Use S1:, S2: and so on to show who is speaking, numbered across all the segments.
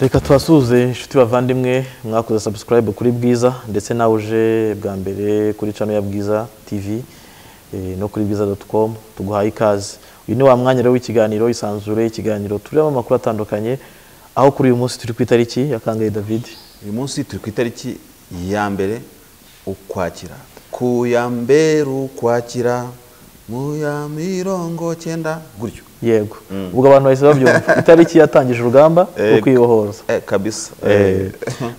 S1: reka tubasuhuze inshuti bavandimwe mwakoze subscribe kuri bwiza ndetse nawe uje bwa mbere kuri cano ya bwiza tv eh, no kuri bwiza com tuguhaye ikaze uyu ni wa mwanya rero w'ikiganiro isanzure ikiganiro turimo amakuru atandukanye aho kuri uyu munsi turi ku itariki ya kangahe david
S2: uyu munsi turi ku itariki ya mbere ukwakira ku ya mbere ukwakira mu ya mirongo cyenda gutyo
S1: yego ubwo abantu bahise babyumva itariki yatangije urugamba rwo
S2: Eh,
S1: kwibohoza
S2: eh, kabisa
S1: Eh,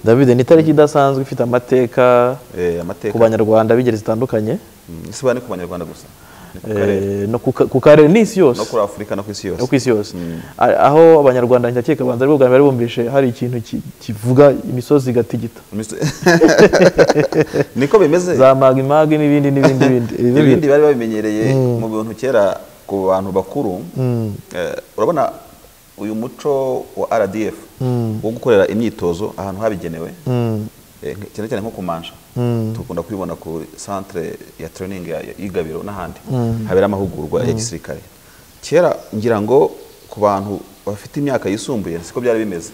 S1: david ni itariki idasanzwe ifite amateka
S2: Eh,
S1: ku
S2: amateka
S1: banyarwanda b'ingeri zitandukanye
S2: Mm, si bane ku banyarwanda gusa ni ku
S1: Eh,
S2: karere
S1: no ku ka- ku karere n'isi yose
S2: no kuri afurika no ku isi yose
S1: no ku isi yose A- aho abanyarwanda ndakeka banza ari bwo bwa mbere bari bumvise hari ikintu ki- kivuga imisozi igatigita
S2: Mister- niko bimeze
S1: za magimagi n'ibindi n'ibindi n'ibindi Ibi
S2: ibindi bari babimenyereye mu bintu kera ku bantu bakuru eh, urabona uyu muco wa rdf wo gukorera imyitozo ahantu habigenewe eh, nk- cyane cyane nko ku mansha dukunda kubibona ku centre ya training ya ya igabiro n'ahandi habera amahugurwa ya gisirikare kera ngira ngo ku bantu bafite imyaka yisumbuye siko byari bimeze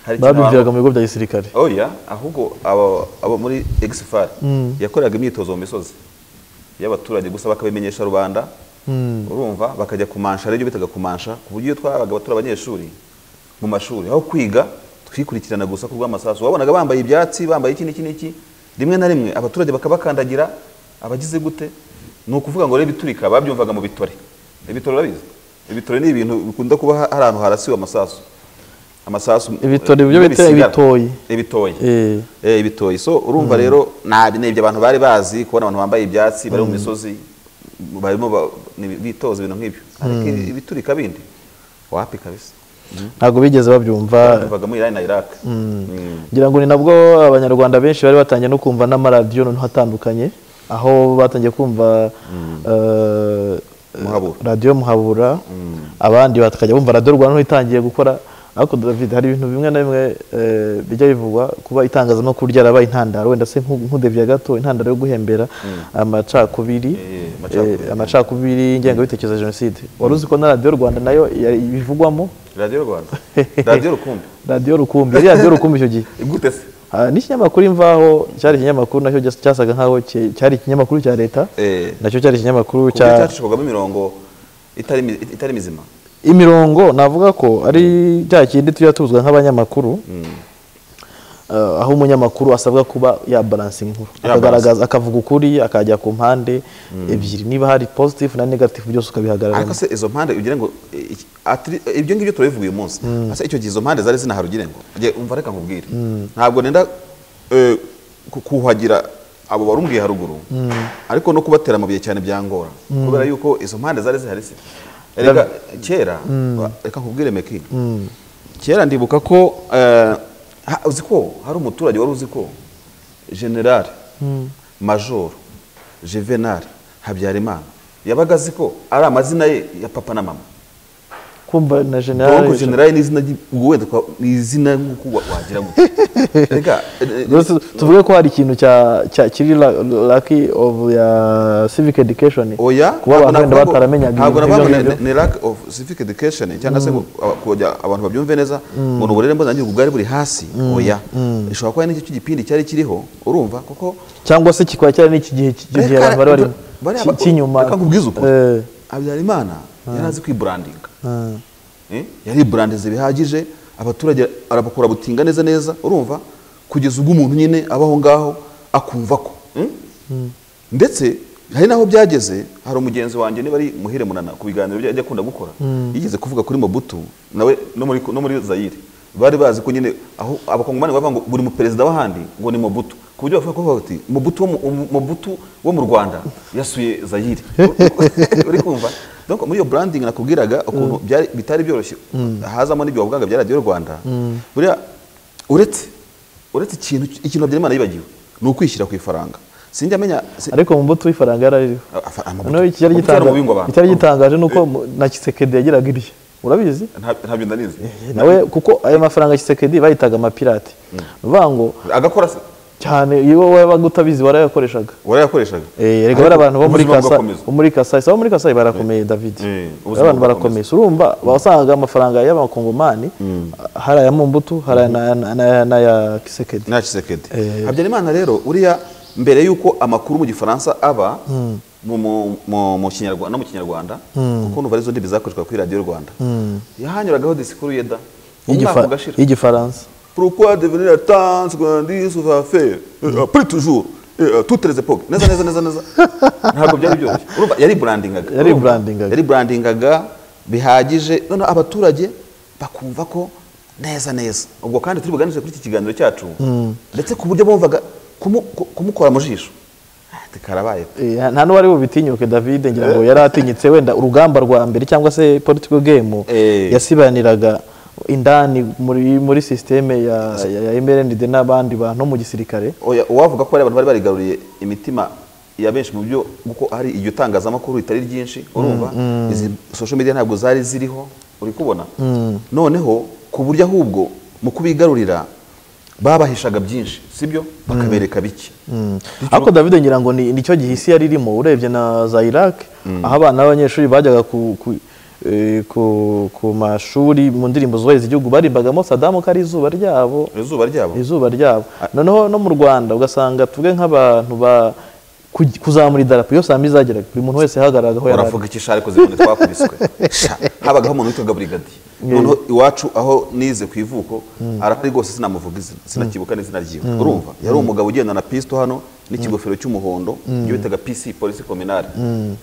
S2: hari ikintu abantu-
S1: babyumviraga mu bigo bya gisirikare
S2: oya ahubwo abo abo muri exfar yakoreraga imyitozo mu misozi y'abaturage gusa bakabimenyesha rubanda urumva bakajya kumansha aribyo bitaga kumansha ku buryo iyo twabaga abatura abanyeshuri mu mashuri aho kwiga twikurikirana gusa ku rw'amasasu wabonaga bambaye ibyatsi bambaye iki n'iki n'iki rimwe na rimwe abaturage bakabakandagira abagize gute ni ukuvuga ngo rero ibiturika babyumvaga mu bitore ibitore urabizi ibitore ni ibintu bikunda kuba ha- hari ahantu harasiwe amasasu amasasu
S1: Ibitore byo bita
S2: n'ibisigara.
S1: ibitoyi.
S2: ibitoyi
S1: Eh,
S2: Eh, ibitoyi so urumva rero nabi ni ibyo abantu bari bazi kubona abantu bambaye ibyatsi bari mu misozi barimo ba- ni- bitoza ibintu nk'ibyo ariko ibi- ibiturika bindi wapi kabisa
S1: ntabwo bigeze babyumva
S2: bivaga muri Irani na Iraq Mm.
S1: ngira ngo ni nabwo abanyarwanda benshi bari batangiye no kumva n'amaradiyo noneho atandukanye aho batangiye kumva eh,
S2: Muhabura.
S1: radiyo muhabura abandi bakajya bumva radiyo rwanda noneho itangiye gukora ariko david hari ibintu bimwe na bimwe eh, bijya bivugwa kuba itangazamakuru ryarabaye intandaro wenda se nku- nk'udeviye gato intandaro yo guhembera amacakubiri
S2: Eh, amacakubiri.
S1: eh, amacakubiri ingengabitekerezo ya jenoside wari uzi ko na radiyo rwanda nayo ya- ibivugwamo
S2: radiyo rwanda radiyo rukumbi
S1: radiyo rukumbi yari radiyo rukumbi icyo gihe
S2: gute se
S1: Ah, n'ikinyamakuru imvaho cyari ikinyamakuru nacyo cyas- cyasaga nkaho cye- cyari ikinyamakuru cya leta
S2: Eh.
S1: nacyo cyari ikinyamakuru
S2: ku buryo
S1: cya
S2: cyacishwagamo imirongo itari mi- itari mizima
S1: imirongo navuga ko ari cya kindi tujya tuzwa nk'abanyamakuru Ah, aho umunyamakuru asabwa kuba yabaransinga inkuru akagaragaza akavuga ukuri akajya ku mpande ebyiri niba hari positive na negative byose
S2: ariko
S1: ukabihagarara
S2: se izo mpande ugira ngo eh, iki- atri- ibyo ngibyo turabivuga uyu munsi ase icyo gihe izo mpande zari zinahari ugira ngo nge umva reka nkubwire ntabwo nenda eh, ku- kuhagira abo warumbwiye haruguru ariko no kubatera amabuye cyane byangora kubera yuko izo mpande zari zihari se reka kera wa- reka nkubwire meki kera ndibuka ko eh, ha- uzi ko hari umuturage wari uzi ko generale majoro juvenal habyarimana yabaga azi ko ari amazina ye ya papa na mama
S1: kumva na
S2: Bongo
S1: general
S2: generale ni izina ry'i- ubwo wenda twa- ni izina nk'uko wa- wagira ngo reka eh, eh,
S1: Rwose tuvuge ko hari ikintu cya cya- kiri la- lucky of ya civic education
S2: oya
S1: kuba abantu wenda
S2: navuga ngo-
S1: bataramenyaga
S2: ntabwo
S1: ibintu
S2: navuga ngo
S1: nk'ibyo
S2: ni-
S1: ngibyo.
S2: ni lack of civic education cyangwa se ngo aba- kujya abantu babyumve neza ngo ni uburere mboneragihugu bwari buri hasi oya ishobora kuba ari n'icyo cy'igipindi cyari kiriho urumva kuko
S1: cyangwa se kikaba cyari n'iki gihe iki gihe abantu bari barimo Ki- cy'inyuma
S2: reka nkubwize ukuri
S1: Eh,
S2: habyarimana yari azi kwiburandinga Eh, yariburandiza bihagije abaturage arabakora butinga neza neza urumva kugeza ubwo umuntu nyine aba aho ngaho akumva ko Mm? ndetse hari n'aho byageze hari umugenzi wanjye niba ari muhire munana ku biganiro bye ajya akunda gukora yigeze kuvuga kuri mobutu nawe no muri no muri zayire bari bazi ko nyine aho abakongomani bavuga ngo buri muperezida w'ahandi ngo ni mobutu ku buryo bavuga ko bavuga bati mobutu wo mu, umu- Mobutu wo mu rwanda yasuye zayire uri kumva donc muri iyo branding nakubwiraga ukuntu byari bitari byoroshye hazamo n'ibyo wavugaga bya radiyo rwanda buriya uretse uretse ikintu ikintu habyarimana yibagiwe ni ukwishyira ku ifaranga sinjya amenya si-
S1: ariko mu mbuto y'ifaranga yarariho
S2: afa- amabuto.
S1: noneho icyari
S2: Amabuto yari
S1: gitanga-
S2: mu bubingo abantu.
S1: icyari gitangaje ni uko mu- na kisekedi yagiraga irye urabizi
S2: Nta- ntabyo ndanizi
S1: nawe kuko ayo mafaranga ya kisekedi bayitaga amapirate ni ukuvuga ngo
S2: agakora se
S1: cyane iyo wowe wabaga utabizi warayakoreshaga
S2: warayakoreshaga
S1: Eh, erega bari abantu bo muri
S2: ubuzima
S1: kasa
S2: bugakomeza.
S1: bo muri kasai saba muri kasai barakomeye david
S2: Eh, ubuzima
S1: abantu barakomeye
S2: bugakomeza.
S1: urumva wasangaga amafaranga y'abakongomani hari aya mumbutu hari aya na- na- na- n'aya kisekedi
S2: nta kisekedi
S1: Eh.
S2: habyarimana rero uriya mbere y'uko amakuru mu gifaransa aba mu- mu- mu- mu kinyarwanda no mu kinyarwanda kuko numva arizo ndimi zakoreshwa kuri radiyo rwanda yahanyuragaho disikuru yeda umwaka
S1: Y'igifa-
S2: ugashira
S1: y'igifaransa
S2: pourquoi devenir la tante grandi sous affaire après toujours eh, à toutes les époques neza neza neza neza ntabwo byari byoroshye urumva yari brandingaga
S1: Yari
S2: urumva?
S1: brandingaga.
S2: yari brandingaga bihagije noneho abaturage bakumva ko neza neza ubwo kandi turi buganishe kuri iki kiganiro cyacu ndetse ku buryo bumvaga kumu- ku- kumukora mu jisho ati karabaye
S1: Eh, nta n'uwari bubitinyuke david ngira ngo yari atinyitse wenda urugamba rwa mbere cyangwa se political game
S2: Eh.
S1: yasibaniraga indani muri muri sisiteme ya ya- ya MRND n'abandi bantu mu gisirikare
S2: Oya, uwavuga ko hari abantu bari barigaruriye imitima ya benshi mu byo kuko hari iryo tangazamakuru ritari ryinshi urumva izi social media ntabwo zari ziriho uri kubona noneho ku buryo ahubwo mu kubigarurira babahishaga byinshi sibyo bakabereka bike
S1: ariko david ngira ngo ni nicyo gihe isi yari irimo urebye na za iraq aho abana b'abanyeshuri bajyaga ku ku, eh, ku- ku mashuri mu ndirimbo zubahiriza igihugu barimbagamo sadamu ko ari izuba ryabo
S2: izuba ryabo
S1: izuba ryabo noneho no mu rwanda ugasanga tuvuge nk'abantu ba kuj- kuzamura idarapo iyo saa mbiri zageraga buri muntu wese yahagararaga aho yari ari
S2: uravuga iki shari ko zibone twakubiswe Sha, habagaho umuntu witwaga burigadiye noneho iwacu aho nize ku ivuko arahari rwose sinamuvuga izina sinakibuka n'izina ryiwe urumva yari umugabo ugendana na pisito hano n'ikigofero cy'umuhondo ibyo bitaga pc polisi kominari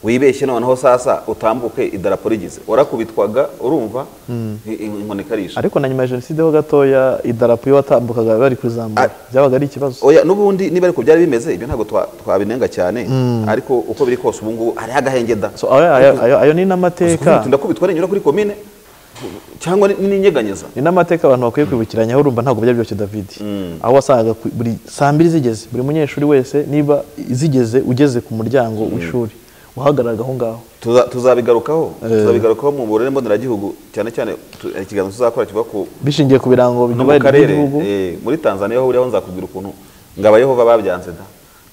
S2: wibeshye noneho sasa utambuke idarapo rigize warakubitwaga urumva i- i- inkoni ikarisha
S1: ariko na nyuma ya jenoside ho gatoya idarapo iyo watambukaga bari kurizamura
S2: Ah.
S1: byabaga ari ikibazo
S2: oya n'ubundi niba ariko byari bimeze ibyo ntabwo twa- twabinenga cyane ariko uko biri kose ubu ngubu hariho agahengeda
S1: So, ayo- ayo ayo- ayo ni n'amateka
S2: Kuvuga ndakubitwa renyura kuri komine cyangwa ni- n'inyeganyeza
S1: ni n'amateka abantu bakwiye kwibukiranyaho urumva ntabwo byari byoroshye david aho wasangaga ku- buri saa mbiri zigeze buri munyeshuri wese niba zigeze ugeze ku muryango w'ishuri wahagararaga aho ngaho
S2: Tuza- tuzabigarukaho tuzabigarukaho mu burere mboneragihugu cyane cyane tu- eh, ikiganiro tuzakora kiva ku
S1: bishingiye ku birango
S2: no mu
S1: binyuranye
S2: karere
S1: by'igihugu
S2: eh, muri tanzania aho uriho nzakubwira ukuntu ngo abayehova babyanze da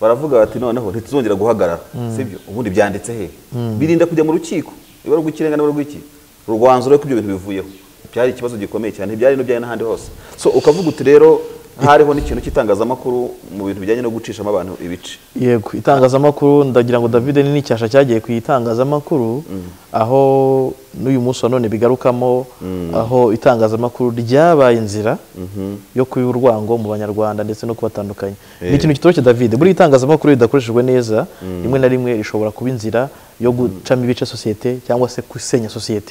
S2: baravuga bati noneho ntituzongera guhagarara sibyo ubundi byanditse hehe birinda kujya mu rukiko niba ari urw'ikirenga niba ari urw'iki urwanzuro rw'ibyo bintu bivuyeho byari ikibazo gikomeye cyane byari no byari n'ahandi hose so ukavuga uti rero hariho n'ikintu cy'itangazamakuru mu bintu bijyanye no gucishamo abantu ibice
S1: yego itangazamakuru ndagira ngo david ni n'icyasha cyagiye ku itangazamakuru aho n'uyu munsi wa none bigarukamo aho itangazamakuru ryabaye inzira yo kuba urwango mu banyarwanda ndetse no kubatandukanya ni ikintu kitoroshye david buri itangazamakuru ridakoreshejwe neza rimwe na rimwe rishobora kuba inzira yo gucamo ibice sosiyete cyangwa se gusenya sosiyete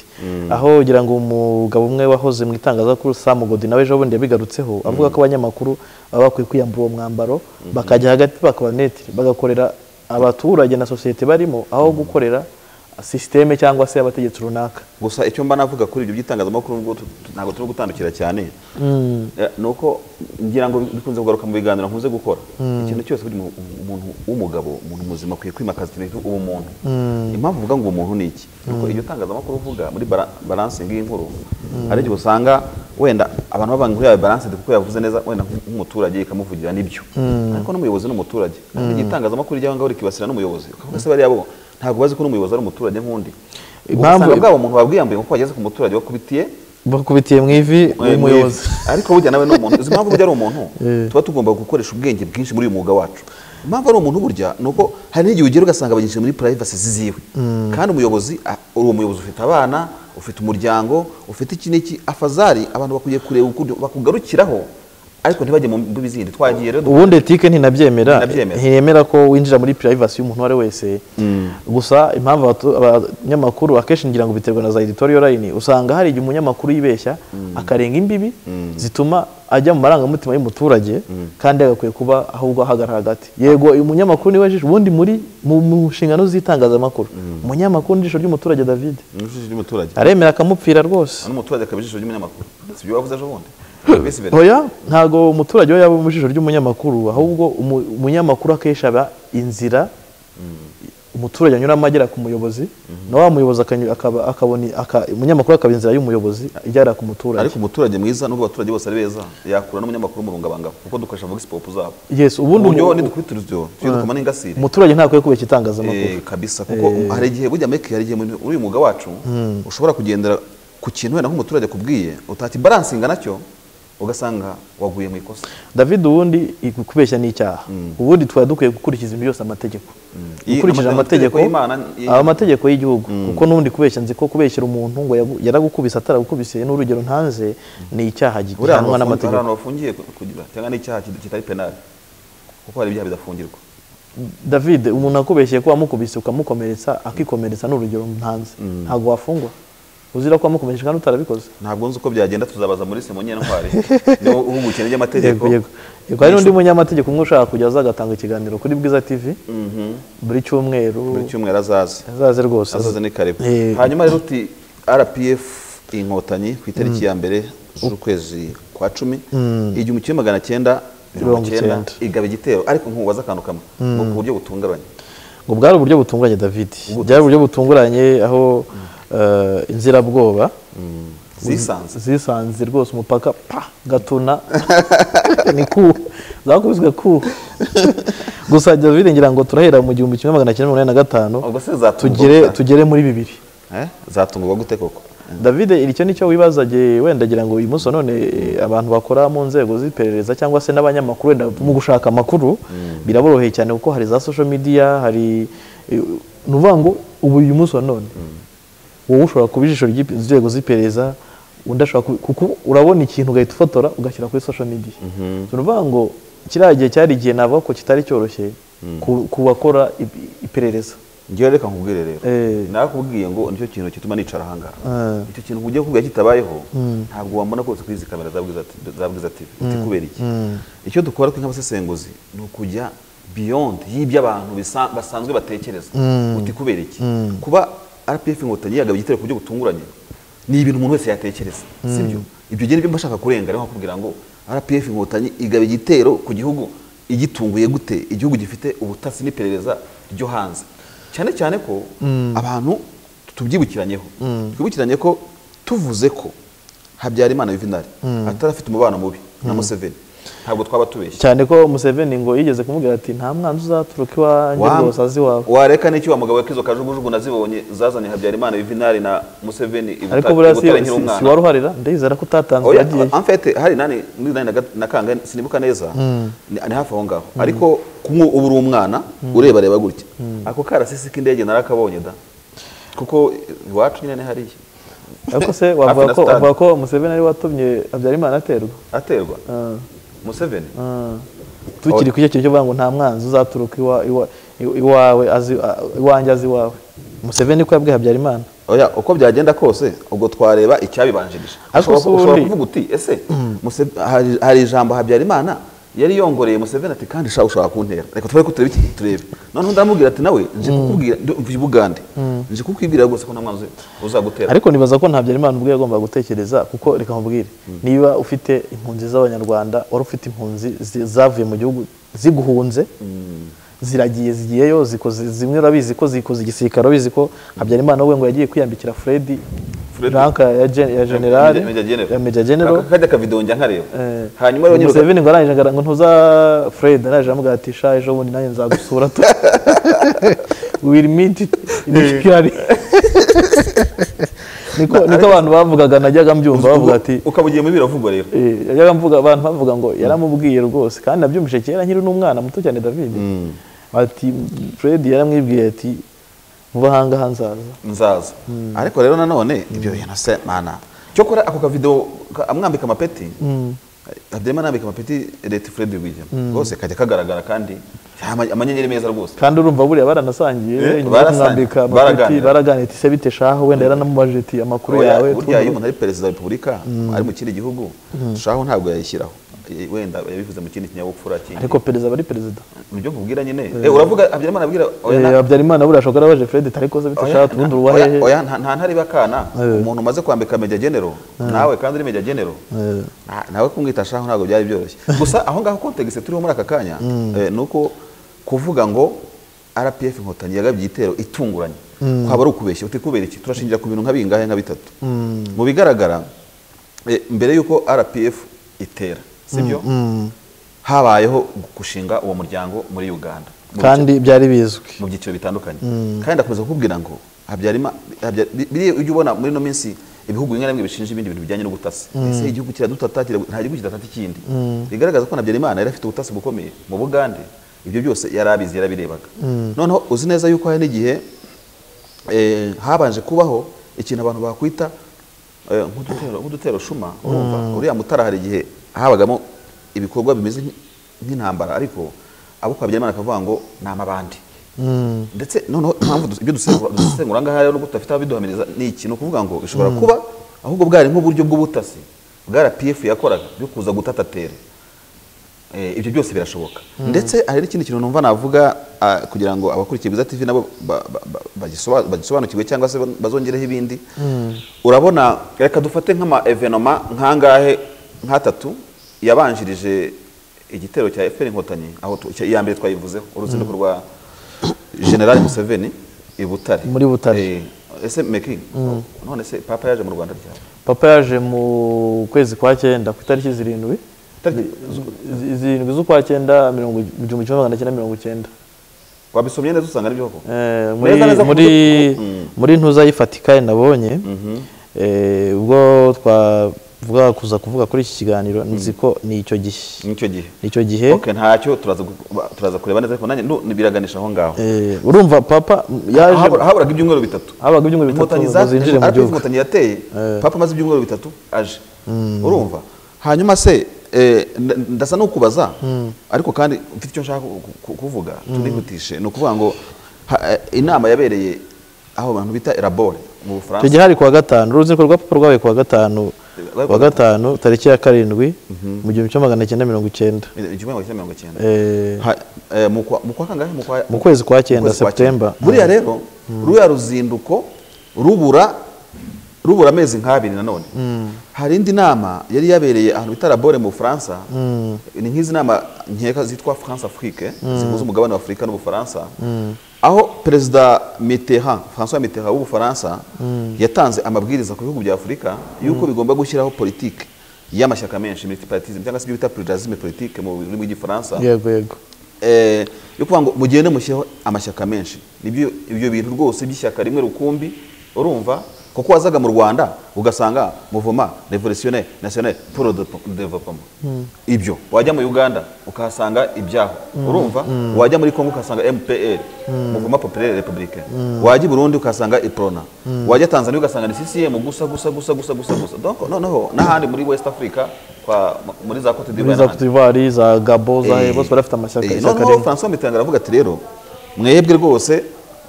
S1: aho ngira ngo umugabo umwe wahoze mu itangazamakuru Sam Godi nawe ejo bundi yabigarutseho avuga ko abanyamakuru baba bakwiye kwiyambura uwo mwambaro bakajya hagati bakaba netire bagakorera abaturage na sosiyete barimo aho gukorera sisiteme cyangwa se abategetsi runaka
S2: gusa icyo mba navuga kuri ibyo by'itangazamakuru nubwo tu- tu- ntabwo turi gutandukira cyane eh, ni uko ngira ngo bikunze kugaruka mu biganiro nkunze gukora ikintu cyose buri mu- umuntu w'umugabo umuntu muzima akwiye kwimakaza ibintu ubumuntu impamvu uvuga ngo umuntu ni iki ni uko iryo tangazamakuru uvuga muri bara- balansingi y'inkuru hari igihe usanga wenda abantu baba inkuru yawe balansingi kuko yavuze neza wenda nk- nk'umuturage ikamuvugira n'ibyo ariko n'umuyobozi ni umuturage ariko igihe itangazamakuru ry'aho ngaho rikibasira n'umuyobozi ukavuga se bariya bo ntabwo bazi ko n'umuyobozi ari umuturage nk'undi
S1: Impamvu-
S2: Ubusanga bwabo umuntu babwiyambuye nk'uko wageze ku muturage wakubitiye
S1: bakubitiye mu ivi
S2: eh,
S1: umuyobozi
S2: mwivi. ariko burya nawe ni umuntu izi mpamvu burya ari umuntu tuba tugomba gukoresha ubwenge bwinshi muri uyu mwuga wacu impamvu ari umuntu burya ni uko hari n'igihe ugera ugasanga abanyeshuri muri privacy ziziwe kandi umuyobozi a- uri umuyobozi ufite abana ufite umuryango ufite iki n'iki afazari abantu bakwiye kureba ukuntu bakugarukiraho ariko ntibajye mu mbibi zindi twagiye rero
S1: ubundi etike ntinabyemera
S2: Ntinabyemera.
S1: ntiyemera ko winjira muri privacy y'umuntu uwo ari we wese gusa impamvu abatu- abanyamakuru akenshi ngira ngo biterwa na za editorial line usanga hari igihe umunyamakuru yibeshya akarenga imbibi zituma ajya mu marangamutima y'umuturage kandi agakwiye kuba ahubwo ahagarara hagati yego uyu munyamakuru niwe jisho ubundi muri mu mu nshingano z'itangazamakuru umunyamakuru ni ijisho ry'umuturage david
S2: n'umuturage ry'umuturage
S1: aremera akamupfira rwose
S2: n'umuturage akaba ijisho ry'umunyamakuru si ibyo wavuze ejo bundi Mbese ibintu-
S1: Oya ntabwo umuturage we yaba mu jisho ry'umunyamakuru ahubwo umu- umunyamakuru akenshi aba inzira umuturage anyuramo agera ku muyobozi na wa muyobozi akany- akaba- akabona aka- umunyamakuru akaba inzira y'umuyobozi igera ku muturage
S2: ariko umuturage mwiza nubwo abaturage bose ari beza yakura n'umunyamakuru umurungabangabo kuko dukoresha vox pop zabo
S1: yes ubundi
S2: uburyo
S1: umu-
S2: nidukubita urusyo tuyirukoma n'ingasire
S1: umuturage ntakwiye kuba igitangazamakuru
S2: Eh, kabisa kuko hari igihe burya meke hari igihe muri muri uyu mwuga wacu ushobora kugendera ku kintu wenda nk'umuturage akubwiye utati baransinga nacyo ugasanga waguye mu ikosa
S1: david ubundi i- kubeshya ni icyaha ubundi twari dukwiye gukurikiza ibintu byose amategeko
S2: Iyi-
S1: ukurikije
S2: amategeko
S1: amategeko
S2: y'Imana ni-
S1: aba amategeko y'Igihugu kuko n'undi kubeshya nzi ko kubeshyira umuntu ngo yagu- yaragukubise ataragukubise n'urugero ntanze ni icyaha gi-
S2: buriya
S1: gihanwa
S2: hantu bafungi- hari
S1: n'amategeko
S2: ahantu bafungiye ku- kugira cyangwa n'icyaha kit- kitari penali kuko hari ibyaha bidafungirwa
S1: david umuntu akubeshyeye ko wamukubise ukamukomeretsa akikomeretsa ni urugero ntanze ntabwo wafungwa uzira ko wamukomeresheje kandi utarabikoze
S2: ntabwo nzi uko byagenda tuzabaza muri se munyentwari niwe uhugukira iby'amategeko
S1: yego yego yego hari n'undi munyamategeko umwe ushaka kujya aza agatanga ikiganiro kuri bwiza tv buri cyumweru
S2: buri cyumweru azaza
S1: azaze rwose
S2: azaza ni karibu
S1: Eh,
S2: hanyuma rero uti rpf inkotanyi ku itariki ya mbere z'ukwezi kwa cumi igihumbi kimwe magana cyenda mirongo
S1: Mirongo
S2: icyenda
S1: icyenda.
S2: igaba igitero ariko nkubaza akantu kamwe ngo ku buryo butunguranye
S1: ngo bwari uburyo butunguranye david byari uburyo butunguranye aho eh, inzirabwoba
S2: zisanze
S1: zisanze rwose umupaka pa gatuna ni ku zakubiswe ku gusa david ngira ngo turahera mu gihumbi kimwe magana cyenda mirongo inani na gatanu
S2: ubwo se zatungurwa
S1: tugere tugere muri bibiri
S2: Eh? zatungurwa gute koko
S1: david icyo ni cyo wibaza gihe wenda ngira ngo uyu munsi wa none eh, abantu bakora mu nzego z'iperereza cyangwa se n'abanyamakuru wenda mu gushaka amakuru biraboroheye cyane kuko hari za social media hari eh, ni ukuvuga ngo ubu uyu munsi wa none wowe ushobora kuba ijisho ry'ipe- inzego z'iperereza undi ashobora kubi- kuko urabona ikintu ugahita ufotora ugashyira kuri social media ni ukuvuga ngo kiriya gihe cyari igihe navuga ko kitari cyoroshye ku- ku bakora ip- iperereza
S2: ngewe reka nkubwire rero
S1: Eh.
S2: nakubwiye ngo nicyo kintu gituma nicara ahangaha
S1: Eh.
S2: icyo kintu ugiye kubwira kitabayeho ntabwo wambona rwose kuri izi kamera za Bwiza T- za bwiza tv uti kubera iki icyo dukora twe nk'abasesenguzi ni ukujya beyond y'ibyo abantu bisa- basanzwe batekereza uti kubera iki kuba rpf inkotanyi yagaba igitero ku buryo butunguranye ni ibintu umuntu wese yatekereza sibyo ibyo genda bimba ashaka kurenga rero nkakubwira ngo rpf inkotanyi igaba igitero ku gihugu igitunguye gute igihugu gifite ubutasi n'iperereza ryo hanze cyane cyane ko abantu tubyibukiranyeho twibukiranye ko tuvuze ko habyarimana yuvenali atarafite umubano mubi na museveni ntabwo twaba tubeshye
S1: cyane ko Museveni ngo yigeze kumubwira ati nta mwanzi uzaturuka iwanjye
S2: Wa-
S1: rwose azi iwawe
S2: wareka n'icyo wa mugabo we k'izo kajugujugu nazibonye zazanye habyarimana yuvenali na museveni i
S1: ariko
S2: Butare-
S1: buriya
S2: i
S1: si,
S2: Butare
S1: si,
S2: nkiri
S1: si
S2: umwana.
S1: waruharira ndizera ko utatanzwe
S2: Oya,
S1: yagiye
S2: en fait hari nani muri nani na ga- na kangahe sinibuka neza ni ni hafi aho ngaho ariko kumwe uba uri umwana ureba reba gutya ako karasisi k'indege narakabonye da kuko iwacu nyine ni hariya
S1: ariko se
S2: Hafi
S1: wavuga
S2: na
S1: ko
S2: stade.
S1: wavuga ko Museveni ari we watumye Habyarimana aterwa
S2: aterwa museveni
S1: Ah. tukiri ku icyo kintu cyo kuvuga ngo nta mwanzi uzaturuka iwa- iwa- iwawe azi a- iwanjye azi iwawe Museveni ko yabwiye Habyarimana
S2: oya uko byagenda kose ubwo twareba icyabibanjirije
S1: Ariko
S2: ushobora
S1: se
S2: ushobora
S1: ubundi-
S2: kuvuga uti ese Muse- hari- hari ijambo habyarimana yari yongoreye museveni ati kandi shaka ushaka kuntera reka twari kutureba iki turebe noneho ndamubwira ati nawe nje kukubwira mvuye ubugande nje kukubwira rwose ko nta mwanzi uzagutera
S1: ariko nibaza ko nta Habyarimana ubwe yagombaga gutekereza kuko reka nkubwire niba ufite impunzi z'abanyarwanda wari ufite impunzi zi- zavuye mu gihugu ziguhunze ziragiye zigiyeyo zikoze zimwe urabizi ko zikoze igisirikare urabizi ko Habyarimana we ngo yagiye kwiyambikira Fred
S2: Fred-
S1: ranka ya gen- ya general
S2: Major General.
S1: ya major general
S2: Aka- kajya kavido njya nkareba
S1: Eh,
S2: hanyuma rero nyiruka
S1: Museveni ngo arangije agaranga ntuza Fred arangije aramubwira ati sha ejo bundi nanjye nzagusura tu will meet in Kigali niko niko abantu bavugaga najyaga mbyumva bavuga ati
S2: ukaba ugiye mu biravugwa rero
S1: eh, najyaga mvuga abantu bavuga ngo yaramubwiye rwose kandi nabyumvise kera nkiri n'umwana muto cyane David ati Fred yaramwibwiye ati vuba ahangaha nzaza
S2: nzaza ariko rero nanone ibyo bintu se mana cyokora ako kavido ka- amwambika amapeti habyarimana yambika amapeti leta fred william rwose kajya kagaragara kandi ama- amanyenyeri meza rwose
S1: kandi urumva buriya baranasangiye
S2: Eh,
S1: nyuma yo
S2: barasangiye,
S1: kumwambika amapeti
S2: baraganira.
S1: baraganira ati se bite shaho wenda yaranamubaje ati amakuru
S2: Oya,
S1: yawe
S2: burya iyo
S1: tundi-
S2: umuntu ari perezida wa repubulika ari mu kindi gihugu shaho ntabwo yayishyiraho Eh, wenda yabivuze mu kindi kinyabupfura kindi
S1: ariko perezida aba ari perezida
S2: nibyo nkubwira nyine Eh, uravuga habyarimana abwira oya, na-
S1: Eh, habyarimana buriya ashobora kuba yarabaje Fred ati ariko se bite
S2: Oya,
S1: shaho tubundi uba
S2: oya,
S1: hehe
S2: oya, nta- nta ntari bakana umuntu umaze kwambika meja genero nawe kandi uri meja genero
S1: Eh.
S2: na- nawe kumwita shaho ntabwo byari byoroshye gusa aho ngaho kontegisi turiho muri aka kanya eh, ni uko kuvuga ngo rpf inkotanyi yagabye igitero itunguranye kwaba ari ukubeshya uti kubera iki turashingira ku bintu nka bingahe nka bitatu mu bigaragara eh, mbere y'uko rpf itera sibyo habayeho gushinga uwo muryango muri uganda mu bice-
S1: kandi byari bizwi
S2: mu byiciro bitandukanye kandi ndakomeza kukubwira ngo habyarimana habya- bi- biriya ujya ubona muri ino minsi ibihugu bimwe na bimwe bishinja ibindi bintu bijyanye n'ubutasi ese igihugu kiradutata kira- nta gihugu kidatata ikindi bigaragaza ko na habyarimana yari afite ubutasi bukomeye mu bugande ibyo byose yari abizi yarabirebaga noneho uzi neza yuko hari n'igihe eh, habanje kubaho ikintu abantu bakwita eh, nk'udutero- nk'udutero shuma urumva uriya mutara hari igihe habagamo ibikorwa bimeze nk- nk'intambara ariko abo kwa Habyarimana akavuga ngo ni amabandi ndetse noneho impamvu dus- ibyo dusesengura dusesengura ngaha rero nubwo tudafite ababiduhamiriza ni iki ni ukuvuga ngo ishobora kuba ahubwo bwari nk'uburyo bw'ubutasi bwa RPF yakoraga byo kuza gutatatere Eh, ibyo byose birashoboka ndetse hari n'ikindi kintu numva navuga ah, kugira ngo abakurikiye Bwiza TV nabo ba- ba- ba- bagisoba- bagisobanukirwe cyangwa se bazongereho ibindi urabona reka dufate nk'ama evenoma nkangahe nk'atatu yabanjirije igitero cya FPR inkotanyi aho tu- cya- iya mbere twayivuzeho uruzinduko rwa General Museveni i Butare
S1: Muri Butare.
S2: Eh, ese meki none se papa yaje mu Rwanda ryari
S1: papa yaje mu kwezi kwa cyenda ku itariki zirindwi
S2: Itariki-
S1: Zi- zirindwi z'ukwa cyenda mirongo igihumbi kimwe magana cyenda mirongo icyenda
S2: wabisomye neza usanga ari byo koko
S1: Eh, muri
S2: Neza, neza, ku
S1: muri
S2: buryo- Mm.
S1: muri ntuza y'ifatika nabonye eh, ubwo twavuga kuza kuvuga kuri iki kiganiro nzi ko ni icyo gihe
S2: nicyo gihe
S1: ni icyo gihe
S2: Okay, ntacyo turaza gu- turaza kureba neza ariko nanjye nu- biraganisha aho ngaho
S1: Eh, urumva papa yaje
S2: Habura- haburaga ibyumweru bitatu
S1: habaga ibyumweru bitatu
S2: Inkotanyi
S1: ngo
S2: za-
S1: zinjire mu
S2: RPF
S1: gihugu
S2: inkotanyi yateye papa amaze ibyumweru bitatu aje urumva hanyuma se eh, nda- ndasa n'ukubaza ariko kandi mfite icyo nshaka ku- ku- kuvuga tunihutishe ni ukuvuga ngo ha- eh, inama yabereye aho abantu bita erabore mu
S1: icyo
S2: bufaransa
S1: gihe hari kuwa gatanu uruzinduko rwa papa rwabaye kuwa gatanu
S2: Rwabaye kuwa
S1: kuwa gatanu tariki ya karindwi mu gihumbi kimwe magana cyenda mirongo icyenda
S2: igihumbi kimwe mirongo icyenda
S1: Eh,
S2: Ha- eh, mu kwa mu kwa kangahe mu kwa
S1: mu kwezi kwa cyenda
S2: Ukwezi kwa
S1: septemba
S2: cyenda. buriya rero ruriya ruzinduko rubura rubura amezi nk'abiri nanone hari indi nama yari yabereye ahantu bita labore mu bufaransa ni nk'izi nama nkeka zitwa france afrique zihuza umugabane wa afurika n'ubufaransa aho perezida mitterrand françois mitterrand w'ubufaransa yatanze amabwiriza ku bihugu bya afurika y'uko bigomba gushyiraho politike y'amashyaka menshi multipartism cyangwa se ibyo bita pluralisme politique mu rurimi rw'igifaransa
S1: yego yego
S2: eh, yo kuvuga ngo mugende mushyiraho amashyaka menshi nibyo ibyo bintu rwose by'ishyaka rimwe rukumbi urumva kuko wazaga mu rwanda ugasanga muvuma revolutionnaire national pour le Depo- développement ibyo wajya mu uganda ukahasanga ibyaho urumva wajya muri congo ukahasanga mpr muvuma populaire républicaine wajya i burundi ukahasanga iprona wajya tanzania ugasanga ni ccm gusa gusa gusa gusa gusa gusa donc noneho n'ahandi muri west africa kwa, muri za cote
S1: muri
S2: d'ivoire
S1: za
S2: n'ahandi.
S1: cote d'ivoire za gabo za
S2: Eh,
S1: bose barafite amashyaka
S2: eh,
S1: ishyaka
S2: noneho
S1: rimwe
S2: francois mitterand aravuga ati rero mwebwe rwose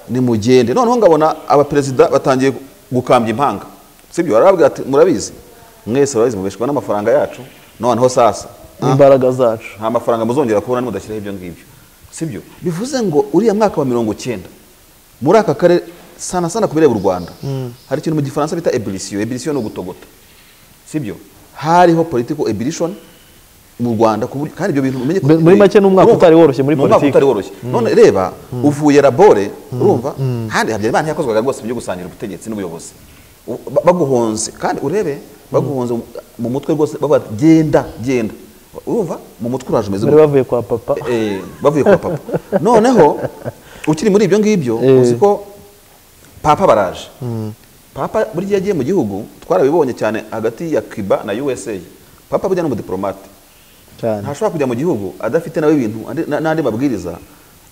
S2: nimugende noneho ngabona abaperezida batangiye gukambya impanga sibyo arababwira ati murabizi mwese murabizi mubeshwa n'amafaranga yacu noneho sasa
S1: n'imbaraga zacu
S2: nta mafaranga muzongera kubona nimudashyiraho ibyo ngibyo sibyo bivuze ngo uriya mwaka wa mirongo cyenda muri aka karere sana sana ku bireba u rwanda hari ikintu mu gifaransa bita ebulisiyo ebulisiyo ni ugutogota sibyo hariho political ebulishoni mu rwanda ku buryo- kandi ibyo bintu umenye ko-
S1: Muri- muri make ni umwaka
S2: urumva,
S1: utari woroshye muri
S2: ni umwaka
S1: politiki.
S2: utari woroshye none reba uvuye labore urumva kandi habyarimana ntiyakozwaga rwose byo gusangira ubutegetsi n'ubuyobozi U- ba- baguhonze kandi urebe baguhonze mu- mu mutwe rwose bavuga ati, genda genda urumva mu mutwe uraje umeze
S1: bari
S2: gute?
S1: bavuye kwa papa
S2: Eh, bavuye kwa papa noneho ukiri muri ibyo ngibyo
S1: Eh.
S2: uzi ko papa baraje papa burya iyo agiye mu gihugu twarabibonye cyane hagati ya cuba na usa papa burya ni umudipolomate
S1: cyane
S2: ntashobora kujya mu gihugu adafite nawe ibintu andi- na- n'andi mabwiriza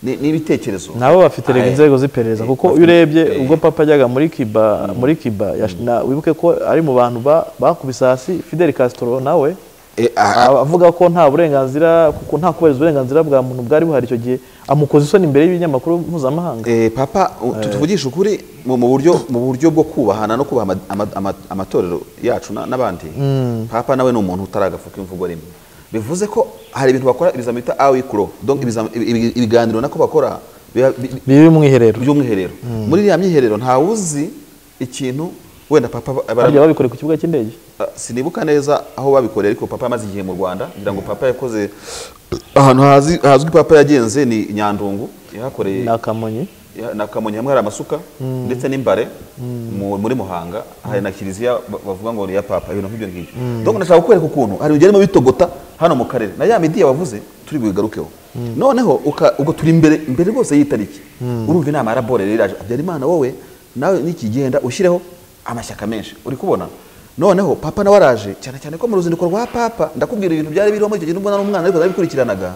S2: ni- n'ibitekerezo
S1: nabo bafite rega
S2: Eh,
S1: inzego z'iperereza
S2: eh,
S1: kuko
S2: bafite-
S1: iyo urebye
S2: eh,
S1: ubwo papa ajyaga muri kiba muri kiba yash- na- wibuke ko ari mu bantu ba- bakubise hasi fidel castro nawe
S2: eh, ah,
S1: aba avuga ko nta burenganzira kuko nta kubahiriza uburenganzira bwa muntu bwari buhari icyo gihe amukoza isoni imbere y'ibinyamakuru mpuzamahanga
S2: Eh, papa u- tu- tuvugishe ukuri mu mu buryo mu buryo bwo kubahana no kubaha ama- ama- ama- amatorero yacu na- n'abandi papa nawe ni umuntu utaragafuka imvugo rimwe bivuze ko hari ibintu bakora ibizami bita awikuro donc ibizami- ibi- ibi- ibiganiro nako bakora biba- bi-
S1: bibi umwiherero
S2: by'umwiherero muri iriya myiherero ntawe uzi ikintu wenda papa aba- aba-
S1: barya babikore ku kibuga cy'indege
S2: Ah, sinibuka neza aho babikoreye ariko papa amaze igihe mu rwanda ngira ngo papa yakoze ahantu hazi- hazwi papa yagenze ni i nyandungu yahakoreye
S1: n'akamonyi
S2: Ya- na kamonyi hamwe hari amasuka ndetse n'imbare mu- muri muhanga hari na kiliziya ba- bavuga ngo ni iya papa ibintu nk'ibyo ngibyo donc ndashaka kukwereka ukuntu hari ibintu byarimo bitogota hano mu karere na ya midi yabavuze turi buyigarukeho noneho uka- ubwo turi imbere imbere rwose y'itariki urumva inama ya rabore rero iraje habyarimana wowe nawe nikigenda ushyireho amashyaka menshi uri kubona noneho papa nawe araje cyane cyane ko mu ruzinduko rwa papa ndakubwira ibintu byari biriho muri icyo gihe nubwo nari umwana ariko narabikurikiranaga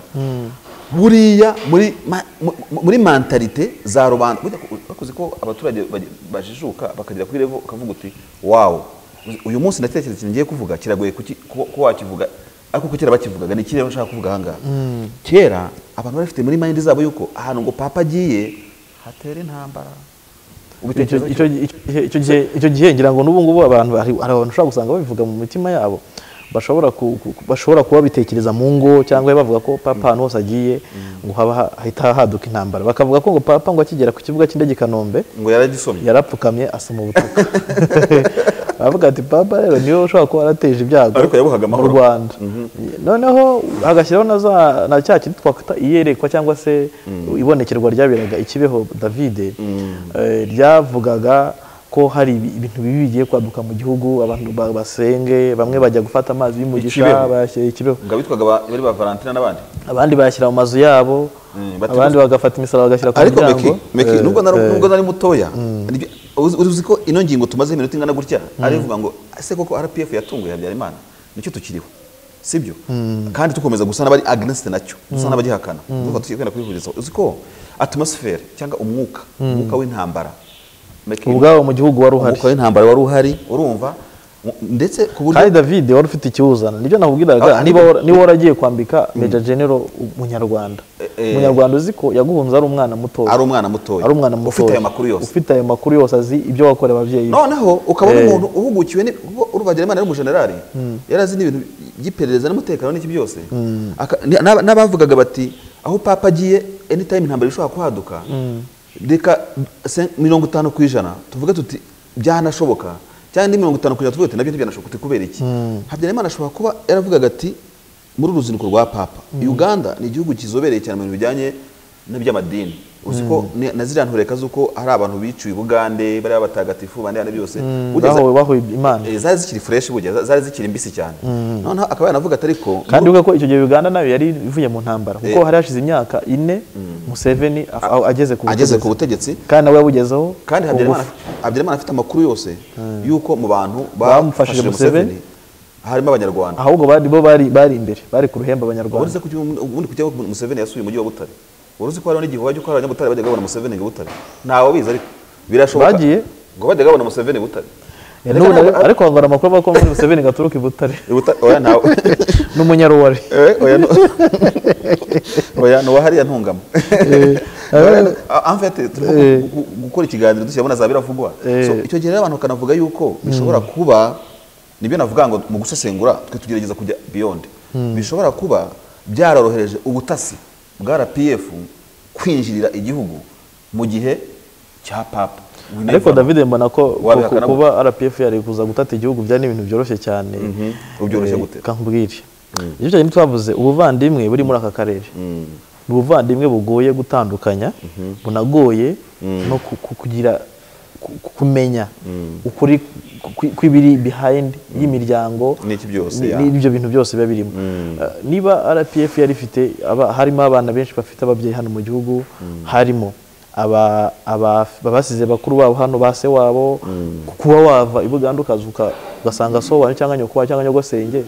S2: buriya muri ma- mu- mu- muri mentalite za rubanda burya ko- bakoze ko abaturage baje- bajijuka bakagera kuri revo ukavuga uti wawu uyu munsi ndatekereza ikintu ngiye kuvuga kiragoye kuki- ku- ko wakivuga ariko ko kera bakivugaga ni iki rero nshaka kuvuga ahangaha kera abantu bari bafite muri mayindi zabo yuko ahantu ngo papa agiye hatera intambara
S1: icyo
S2: Ubitekerezo
S1: icyo- icyo- icyo gihe- icyo gihe ngira ngo n'ubu ngubu abantu hari hari abantu ushobora gusanga babivuga mu mitima yabo bashobora ku- ku- ku- bashobora kuba babitekereza mu ngo cyangwa bavuga ko papa ahantu hose agiye ngo haba ha- hahita haduka intambara bakavuga ko ngo papa ngo akigera ku kibuga cy'indege i kanombe
S2: ngo yaragisomye
S1: yarapfukamye asoma ubutaka aravuga ati papa rero niwe ushobora kuba warateje ibyago
S2: Ariko yabuhaga
S1: mu
S2: amahoro."
S1: rwanda noneho hagashyiraho na za na cya kintu twakwita iyerekwa cyangwa se ibonekerwa ryaberaga ikibeho davide eh, ryavugaga ko hari ibi- ibintu bibi bigiye kwaduka mu gihugu abantu ba- basenge bamwe bajya gufata amazi y'umugisha
S2: Ikibeho.
S1: bayashyira ikibeho
S2: ngo abitwaga ba- bari ba valentina n'abandi
S1: abandi bayashyira mu mazu yabo
S2: Mm, batibutsa.
S1: abandi bagafata imisaraba bagashyira ku
S2: ariko
S1: miryango
S2: meki meki
S1: Eh,
S2: nubwo nari
S1: eh.
S2: nubwo nari mutoya nibyo- uzi uzi ko ino ngingo tumaze iminota ingana gutya ari ivuga ngo ese koko RPF yatunguye Habyarimana nicyo tukiriho sibyo kandi tukomeza gusa n'abari against nacyo dusa n'abagihakana ndumva tugiye kwenda kubihurizaho uzi ko atmosphere cyangwa umwuka umwuka w'intambara Meki,
S1: ubwabo mu gihugu wari uhari
S2: umwuka w'intambara wari uhari urumva mu- ndetse ku buryo
S1: kandi david wari ufite ikiwuzana nibyo nakubwiraga
S2: Ah,
S1: niba wara- niba waragiye kwambika meja genero umunyarwanda
S2: eh.
S1: umunyarwanda uzi ko yaguhunze ari umwana mutoya
S2: ari umwana mutoya
S1: ari umwana mutoya
S2: ufite ayo makuru yose
S1: ufite ayo makuru yose azi ibyo wakoreye ababyeyi be
S2: noneho ukabona
S1: Eh.
S2: umuntu uhugukiwe ni- kuko urubagirimana ari umujenerali yari azi n'ibintu by'iperereza n'umutekano n'iki byose Aka- ni- n'aba- n'abavugaga bati aho papa agiye anytime intambara ishobora kuhaduka reka se- mirongo itanu ku ijana tuvuge tuti byanashoboka cyangwa indi mirongo itanu ku ijana tuvuge tuti nabyo ntibyanashoboka tuti kubera iki habyarimana ashobora kuba yaravugaga ati muri uru ruzinduko rwa papa uganda ni igihugu kizobereye cyane mu bintu bijyanye n'iby'amadini uzi ko ni- na ziriya ntureka z'uko hari abantu biciwe i bugande bariya batagatifu bane bane byose Bugeze-
S1: bahowe bahoye imana
S2: eh, zari zikiri fureshi burya za- zari zikiri mbisi cyane noneho akaba yanavuga ati ariko
S1: kandi uvuga ko icyo gihe uganda nayo yari ivuye mu ntambara kuko
S2: Eh.
S1: hari hashize imyaka ine museveni a- a- ageze ku
S2: ageze ku
S1: butegetsi
S2: butegetsi
S1: kandi nawe yabugezeho
S2: kandi
S1: ku
S2: habyarimana
S1: ngufu.
S2: Habyarimana afite amakuru yose y'uko mu bantu
S1: Bamufashije
S2: bafashije
S1: Museveni.
S2: museveni harimo abanyarwanda
S1: ahubwo bari bo bari bari imbere bari ku ruhembe
S2: wari uzi
S1: abanyarwanda
S2: ko ugiye- ubundi kujya aho museveni yasuye umujyi wa butare wari uzi ko hariho n'igihe wajya ukora abanyabutare bajyaga babona museveni i butare ntawe bizi ariko birashoboka
S1: Bagiye.
S2: ngo bajyaga babona museveni i butare
S1: N'ubu nawe- ariko hari amakuru avuga ko muri museveni gaturuka i butare
S2: I Butare- oya ntawe
S1: n'umunyaruwari
S2: Eh, oya no- oya nuwahariya ntungamo anfete turimo
S1: Eh.
S2: gu- gu- gukora ikiganiro dushyiramo na za biravugwa
S1: Eh.
S2: So, icyo gihe rero abantu bakanavuga yuko bishobora kuba nibyo navuga ngo mu gusesengura twe tugerageza kujya beyond bishobora kuba byarorohereje ubutasi bwa rpf kwinjirira igihugu mu gihe cya papa We
S1: ariko
S2: never-
S1: david mbona ko
S2: Wabihakana
S1: ku- kuba rpf yari kuza gutata igihugu byari ibintu byoroshye cyane
S2: Ubyoroshye
S1: Eh,
S2: gute?
S1: reka nkubwire icyo cyane twavuze ubuvandimwe buri muri aka karere ni ubuvandimwe bugoye gutandukanya bunagoye no ku- ku- kugira ku- ku- kumenya ukuri ku- kw'ibiri behind y'imiryango
S2: N'iki byose,
S1: ni-
S2: ya.
S1: n'ibyo bintu byose biba birimo Eh, niba rpf yari ifite aba- harimo abana benshi bafite ababyeyi hano mu gihugu harimo aba- aba- abasize bakuru babo hano ba se wabo kuba wava i buganda ukaza uka- ugasanga so wawe cyangwa nyoko wawe cyangwa nyogosenge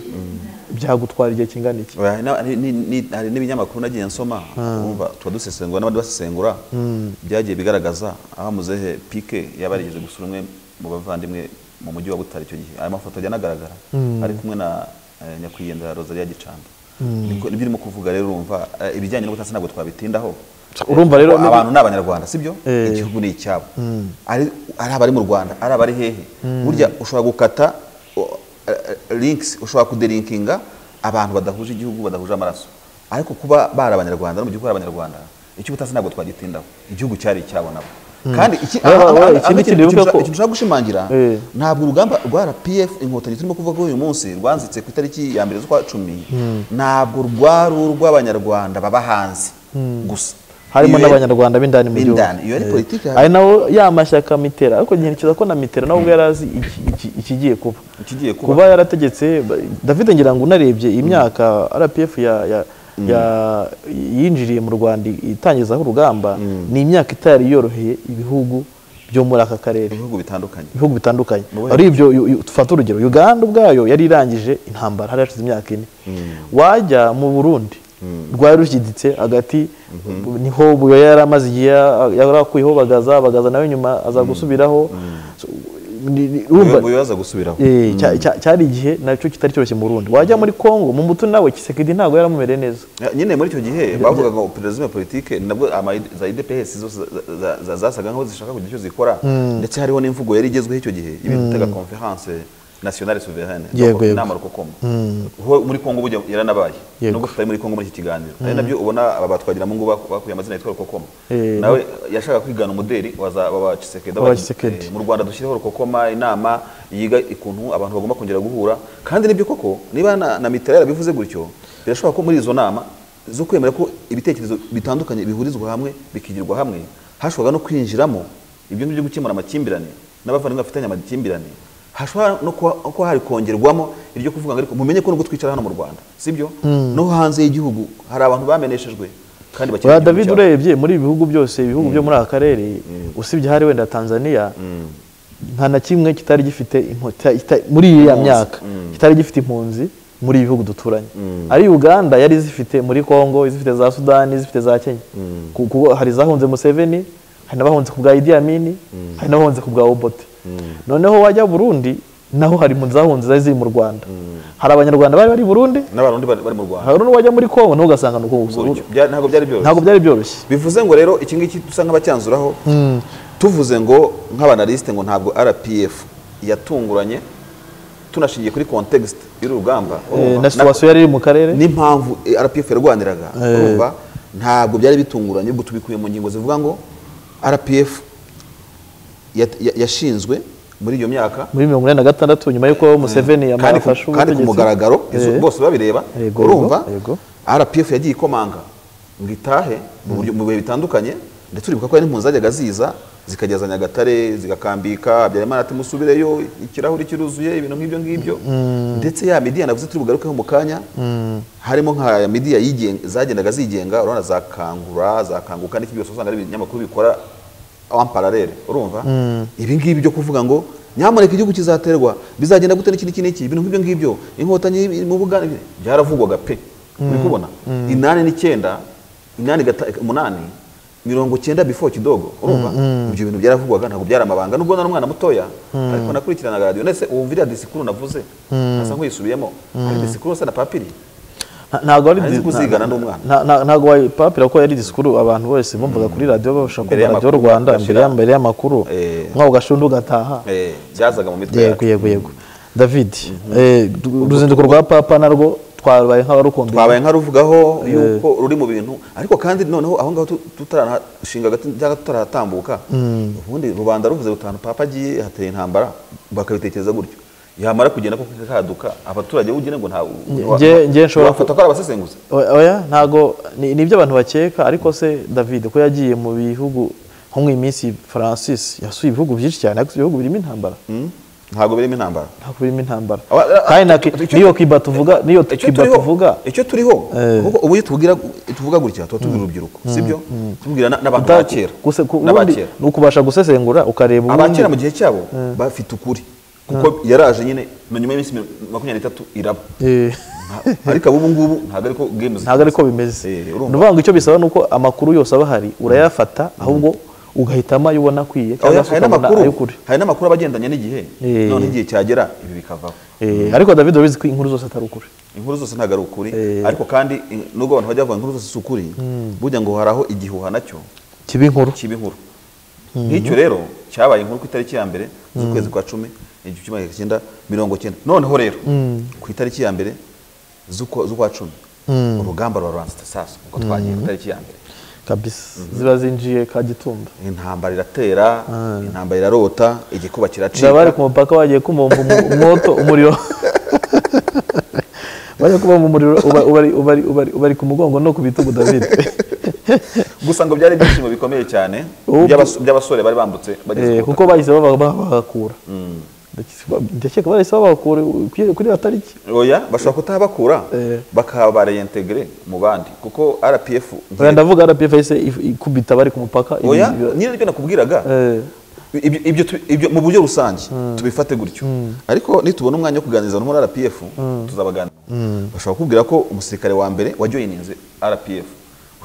S1: byagutwara igihe kingana iki
S2: Oya, na- ni- ni- ni- hari n'ibinyamakuru nagiye nsoma urumva tuba dusesengura n'abandi basesengura byagiye bigaragaza aho muzehe pike yaba yarigeze gusura umwe mu bavandimwe mu mujyi wa butare icyo gihe ayo mafoto ajya anagaragara ari kumwe na eh, nyakwigendera rosalia gicambi Niko- nibyo urimo kuvuga rero urumva eh, ibijyanye n'ubutasi ntabwo twabitindaho
S1: urumva rero
S2: Aba- abantu ni abanyarwanda sibyo
S1: Eh.
S2: igihugu ni icyabo ari ari abari mu rwanda ari abari hehe burya ushobora gukata o- eh, eh, links ushobora kudelinkinga abantu badahuje igihugu badahuje amaraso ariko kuba bari abanyarwanda no mu gihugu hari abanyarwanda icyo ubutasi ntabwo twagitindaho igihugu cyari icyabo nabo kandi iki-
S1: Wowe-
S2: aha- aha-
S1: wowe,
S2: aha-
S1: ikindi
S2: aha-
S1: kintu wibuke
S2: nshaka-
S1: ko-
S2: ikintu nshaka gushimangira
S1: Eh.
S2: ntabwo urugamba rwa rpf inkotanyi turimo kuvuga ko uyu munsi rwanzitse ku itariki ya mbere z'ukwa cumi ntabwo rwari urw'abanyarwanda baba hanze gusa
S1: harimo
S2: Iyo-
S1: n'abanyarwanda b'indani mu gihugu
S2: B'indani, iyo ari
S1: Eh,
S2: politiki hari-
S1: ari nawo ya mashyaka mitera ariko nkerekeza ko na mitera nawe ubwo yari azi iki- iki- ikigiye kuba
S2: Ikigiye kuba.
S1: kuba yarategetse ba- david ngira ngo unarebye iyi myaka rpf ya- ya- ya- yinjiriye mu rwanda itangizaho urugamba ni imyaka itari yoroheye ibihugu byo muri aka karere
S2: ibihugu bitandukanye
S1: ibihugu bitandukanye
S2: Mu Buhinde.
S1: ari ibyo yu- yu- dufate urugero uganda ubwayo yari irangije intambara hari hashize imyaka ine wajya mu burundi rwari rushyiditse hagati niho buyoya yari amaze igihe ya- yarakuyeho bagaza bagaza nawe nyuma aza gusubiraho So, ni- ni- urumva-
S2: Ubu bibaza gusubiraho
S1: Eh, cya- cya- cyari igihe nacyo kitari cyoroshye mu burundi wajya muri kongo mu mutu nawe kisekedi ntabwo yaramumereye neza
S2: nyine muri icyo gihe bavugaga ngo perezida politike nabwo ama- za idps zose za- za- za- zasaga nkaho zishaka kugira icyo zikora ndetse hariho n'imvugo yari igezweho icyo gihe ibintu bitaga conference nationale souveraine
S1: Yego, yego.
S2: inama rukokomo ho muri kongo burya yaranabaye
S1: Yego.
S2: nubwo tutari muri kongo muri iki kiganiro ari nabyo ubona aba batwagira mu ngo bakuye amazina yitwa rukokoma
S1: Eh,
S2: nawe yashaka kwigana umuderi wa za- wa Tshisekedi
S1: Wa Tshisekedi.
S2: Eh, mu rwanda dushyireho rukokoma inama yiga ukuntu abantu bagomba kongera guhura kandi nibyo koko niba na, na mitera yarabivuze gutyo birashoboka ko muri izo nama zo kwemera ko ibitekerezo bitandukanye bihurizwa hamwe bikigirwa hamwe hashobora no kwinjiramo ibyo ngibyo byo gukemura amakimbirane n'abavandimwe bafitanye amakimbirane hashobora no kuba kuba hari kongerwamo iryo kuvuga ngo ariko mumenye ko nubwo twicara hano mu rwanda sibyo no hanze y'igihugu hari abantu bameneshejwe kandi
S1: ba
S2: bakeneye
S1: david
S2: igihugu cyabo.
S1: urebye muri ibi bihugu byose ibihugu byo muri aka karere usibye hari wenda tanzania nta na kimwe kitari gifite impo- ta- ita- muri iriya
S2: Impunzi.
S1: myaka kitari gifite impunzi muri ibi bihugu duturanye ari uganda yari zifite muri congo izifite za sudani izifite za kenya Ku- kuko hari izahunze museveni hari n'abahunze ku bwa idi amini hari n'abahunze ku bwa obote noneho wajya burundi naho hari impunzi zahunze zari ziri mu rwanda hari abanyarwanda bari bari i burundi
S2: n'abarundi bari bari mu rwanda
S1: hari n'uwajya muri congo nawe ugasanga ni uko gusa
S2: Ubwo bya- ntabwo byari byoroshye
S1: ntabwo byari byoroshye
S2: bivuze ngo rero iki ngiki dusa nk'abacyanzuraho tuvuze ngo nk'abanalisite ngo ntabwo rpf yatunguranye tunashingiye kuri context y'urugamba
S1: Eh,
S2: urumva?
S1: na situwasiyo yari iri mu karere
S2: n'impamvu eh, rpf yarwaniraga urumva ntabwo byari bitunguranye ubwo tubikuye mu ngingo zivuga ngo rpf yat- ya- yashinzwe muri iyo myaka
S1: muri mirongo ine na gatandatu nyuma y'uko Museveni
S2: kandi ku-
S1: yamufashe
S2: kandi ku
S1: ubutegetsi.
S2: mugaragaro izo-
S1: Eh,
S2: bose babireba
S1: Yego,
S2: urumva
S1: yego.
S2: rpf yagiye ikomanga ngo itahe mu buryo- mu bihe bitandukanye ndetse uribuka ko hari n'impunzi zajyaga ziza zikageza nyagatare zigakambika habyarimana ati musubireyo ikirahuri kiruzuye ibintu nk'ibyo ngibyo ndetse ya midiya navuze turi bugarukeho mu kanya harimo nka midiya yigenga- zagendaga zigenga urabona za kangura za kanguka n'iki byose usanga ari ibinyamakuru bikora en parallel urumva ibi ngibi byo kuvuga ngo nyamuneka igihugu kizaterwa bizagenda gute n'iki n'iki n'iki ibintu nk'ibyo ngibyo inkotanyi iri mu bugana byaravugwaga pe uri kubona inani n'icyenda inani gata- umunani mirongo cyenda before kidogo urumva ibyo bintu byaravugwaga ntabwo byari amabanga nubwo nari umwana mutoya ariko nakurikiranaga radiyo ndetse ubu iriya disikuru navuze nasa nk'uyisubiyemo ari disikuru se na papiri
S1: nta- ntabwo ari
S2: ntazi kuzigana ndi umwana.
S1: nta- nta- ntabwo wayipapira ko yari disikuru abantu bose bumvaga kuri radiyo babasha
S2: Mbere
S1: kumva radiyo
S2: y'amakuru,
S1: rwanda
S2: bagashira-
S1: mbere ya- mbere y'amakuru
S2: Eh.
S1: nkaho ugashunda ugataha
S2: Eh, byazaga mu mitwe
S1: yego
S2: yacu
S1: yego yego david eh, du- uruzinduko rwa papa narwo twabaye nk'abarukumbuye
S2: twabaye nkaruvugaho yuko ruri mu bintu ariko kandi noneho aho ngaho tu- tutarashinga agati cyangwa tutaratambuka ubundi rubanda ruvuze rutanu papa agiye hateye intambara bakabitekereza gutyo yamara kugenda ko kaduka abaturage ugira ngo nta
S1: nge- nge nshobora
S2: wafata ko ari abasesenguzi
S1: Oya- oya ntago ni ni ibyo abantu bakeka ariko se david ko yagiye mu bihugu nko mu minsi francis yasuye ibihugu byinshi cyane ariko ibihugu birimo intambara
S2: Mm? ntabwo birimo intambara
S1: ntabwo birimo intambara
S2: Aba-
S1: kandi na
S2: icyo- icyo-
S1: niyo kiba tuvuga niyo
S2: icyo
S1: kiba
S2: turiho
S1: tuvuga
S2: icyo turiho kuko ubu iyo tubwira tuvuga gutya tuba tubwira urubyiruko sibyo tubwira na- n'abantu ba kera
S1: guse- ku- ubundi
S2: n'abakera
S1: ni ukubasha gusesengura ukareba ubundi.
S2: abakera mu gihe cyabo bafite ukuri kuko yaraje nyine na nyuma y'iminsi makumyabiri n'itatu iraba
S1: Eh,
S2: Nta- ariko ubu ngubu ntabwo ariko game
S1: ntabwo ari ko bimeze
S2: Eh,
S1: ni
S2: urumva.
S1: ukuvuga ngo icyo bisaba ni uko amakuru yose aba ahari urayafata ahubwo ugahitamo ayo ubona akwiye cyangwa se
S2: hari
S1: ukabona
S2: n'amakuru
S1: ay'ukuri
S2: hari n'amakuru aba agendanye n'igihe
S1: Eh.
S2: none igihe cyagera ibi bikavaho
S1: Eh, ariko david urabizi ko inkuru zose atari ukuri
S2: inkuru zose ntabwo ari ukuri
S1: Eh.
S2: ariko kandi in- nubwo abantu bajya bavuga inkuru zose si ukuri burya ngo hari aho igihuha nacyo
S1: kiba inkuru
S2: kiba inkuru nk'icyo rero cyabaye inkuru ku itariki ya mbere z'ukwezi kwa cumi igihumbi kimwe magana cyenda mirongo cyenda noneho rero ku itariki ya mbere z'ukwa z'ukwa cumi urugamba rwa ruranzitse sasa ubwo twagiye ku itariki ya mbere
S1: kabisa ziba zinjiye kagitumba
S2: intambara iratera intambara irarota igikuba
S1: zaba bari
S2: kiracika
S1: ku mupaka bagiye kumumva umu- umwoto umuriro bagiye kumumva umuriro uba- ubari- ubari- ubari- ubari ku mugongo no ku bitugu davide
S2: gusa ngo byari ibyishimo bikomeye cyane
S1: Ubu-
S2: by'abas- by'abasore bari bambutse bageze
S1: Eh,
S2: ku
S1: kuko
S2: butaka.
S1: bahise baba- baba- babakura Ndakeka- ndakeka bahise babakura kuri- kuri iyo tariki
S2: oya bashobora kutahabakura
S1: Eh.
S2: bakaba bareyentegere mu bandi kuko rpf
S1: Oya, ndavuga rpf yahise if- ikubita bari ku mupaka ibi-
S2: oya
S1: ibi-
S2: nyine nibyo nakubwiraga
S1: eh,
S2: ibyo ibyo tu- ibyo mu buryo rusange tubifate gutyo ariko nitubona umwanya wo kuganiriza no muri rpf tuzabaganira bashobora kubwira ko umusirikare wa mbere wajoyininze rpf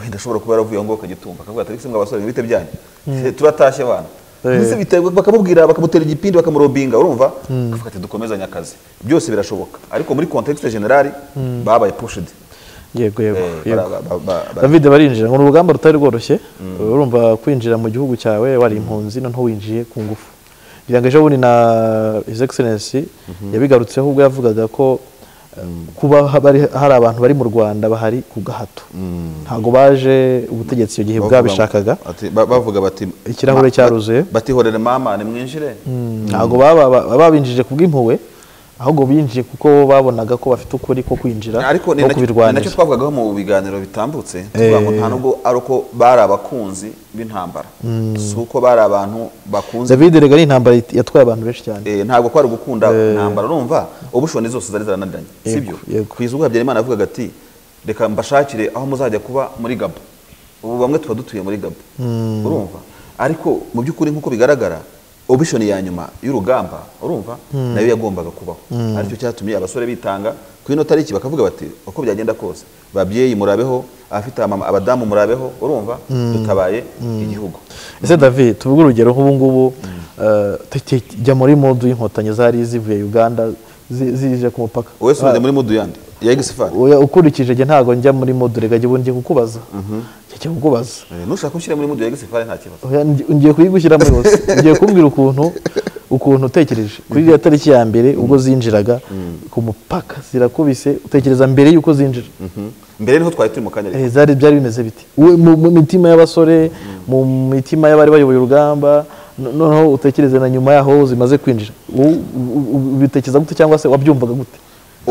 S2: wenda ashobora kuba yaravuye aho ngaho kagitumba akavuga ati ariko se mwa basore mwite byanyu Se, turatashye abana
S1: Eh.
S2: ndetse bitewe bakamubwira bakamutera igipindi bakamurobinga urumva akavuga ati dukomezanye akazi byose birashoboka ariko muri contexte generali babaye pushed
S1: yego yego
S2: Eh, bara-
S1: yego
S2: ba- ba- ba-
S1: david barinjira ngo ni urugamba rutari rworoshye urumva kwinjira mu gihugu cyawe wari impunzi noneho winjiye ku ngufu ngira ngo ejo bundi na his excellency yabigarutseho ubwo yavugaga ko um, kuba ha- bari- hari abantu bari mu rwanda bahari ku gahato ntabwo baje ubutegetsi icyo gihe
S2: bavuga-
S1: bwabishakaga
S2: ati- ba- bavuga bati
S1: Ikirahure
S2: ma-
S1: cyaruzuye.
S2: bati horere mama nimwinjire
S1: ntabwo baba- ba- babinjije ku bw'impuhwe ahubwo binjiye kuko babonaga ko bafite ukuri ko kwinjira
S2: ariko ni
S1: no
S2: nacyo- ni nacyo
S1: kubirwaniza
S2: twavugagaho mu biganiro bitambutse tuvuga ngo nta nubwo ari uko bari abakunzi b'intambara si uko bari abantu bakunze
S1: david rega ni intambara yatwaye abantu benshi cyane
S2: Eh, ntabwo kwari ugukunda intambara urumva ubushoni zose zari zarananiranye sibyo
S1: yego.
S2: ku izubwa habyarimana avugaga ati reka mbashakire aho muzajya kuba muri gabo ubu bamwe tuba dutuye muri gabo urumva ariko mu by'ukuri nk'uko bigaragara ubishoni ya nyuma y'urugamba urumva nayo yagombaga kubaho aricyo cyatumye abasore bitanga ku ino tariki bakavuga bati uko byagenda kose babyeyi murabeho abafite amama- abadamu murabeho urumva dutabaye igihugu
S1: ese david tuvuge urugero nk'ubu ngubu eh, te- te- jya muri modu y'inkotanyi zari zivuye uganda zi- zije ku mupaka
S2: wowe sunze muri muduyandi ya egisifari
S1: Oya, ukurikije jye ntabwo njya muri modu rega jya ubu ngiye kukubaza njya kukubaza
S2: Eh, nushaka ushyire muri mudu ya egisifari nta kibazo
S1: Oya, ngi- ngiye kuyigushyiramo yose ngiye kumbwira ukuntu ukuntu utekereje kuri iriya tariki ya mbere ubwo zinjiraga ku mupaka zirakubise utekereza mbere y'uko zinjira
S2: mbere niho twari turi mu kanya ariko.
S1: Eh, zari byari bimeze biti We- mu mu mitima y'abasore mu mitima y'abari bayoboye urugamba no- noneho utekereze na nyuma yaho zimaze kwinjira Wowe u- u- ubitekereza gute cyangwa se wabyumvaga gute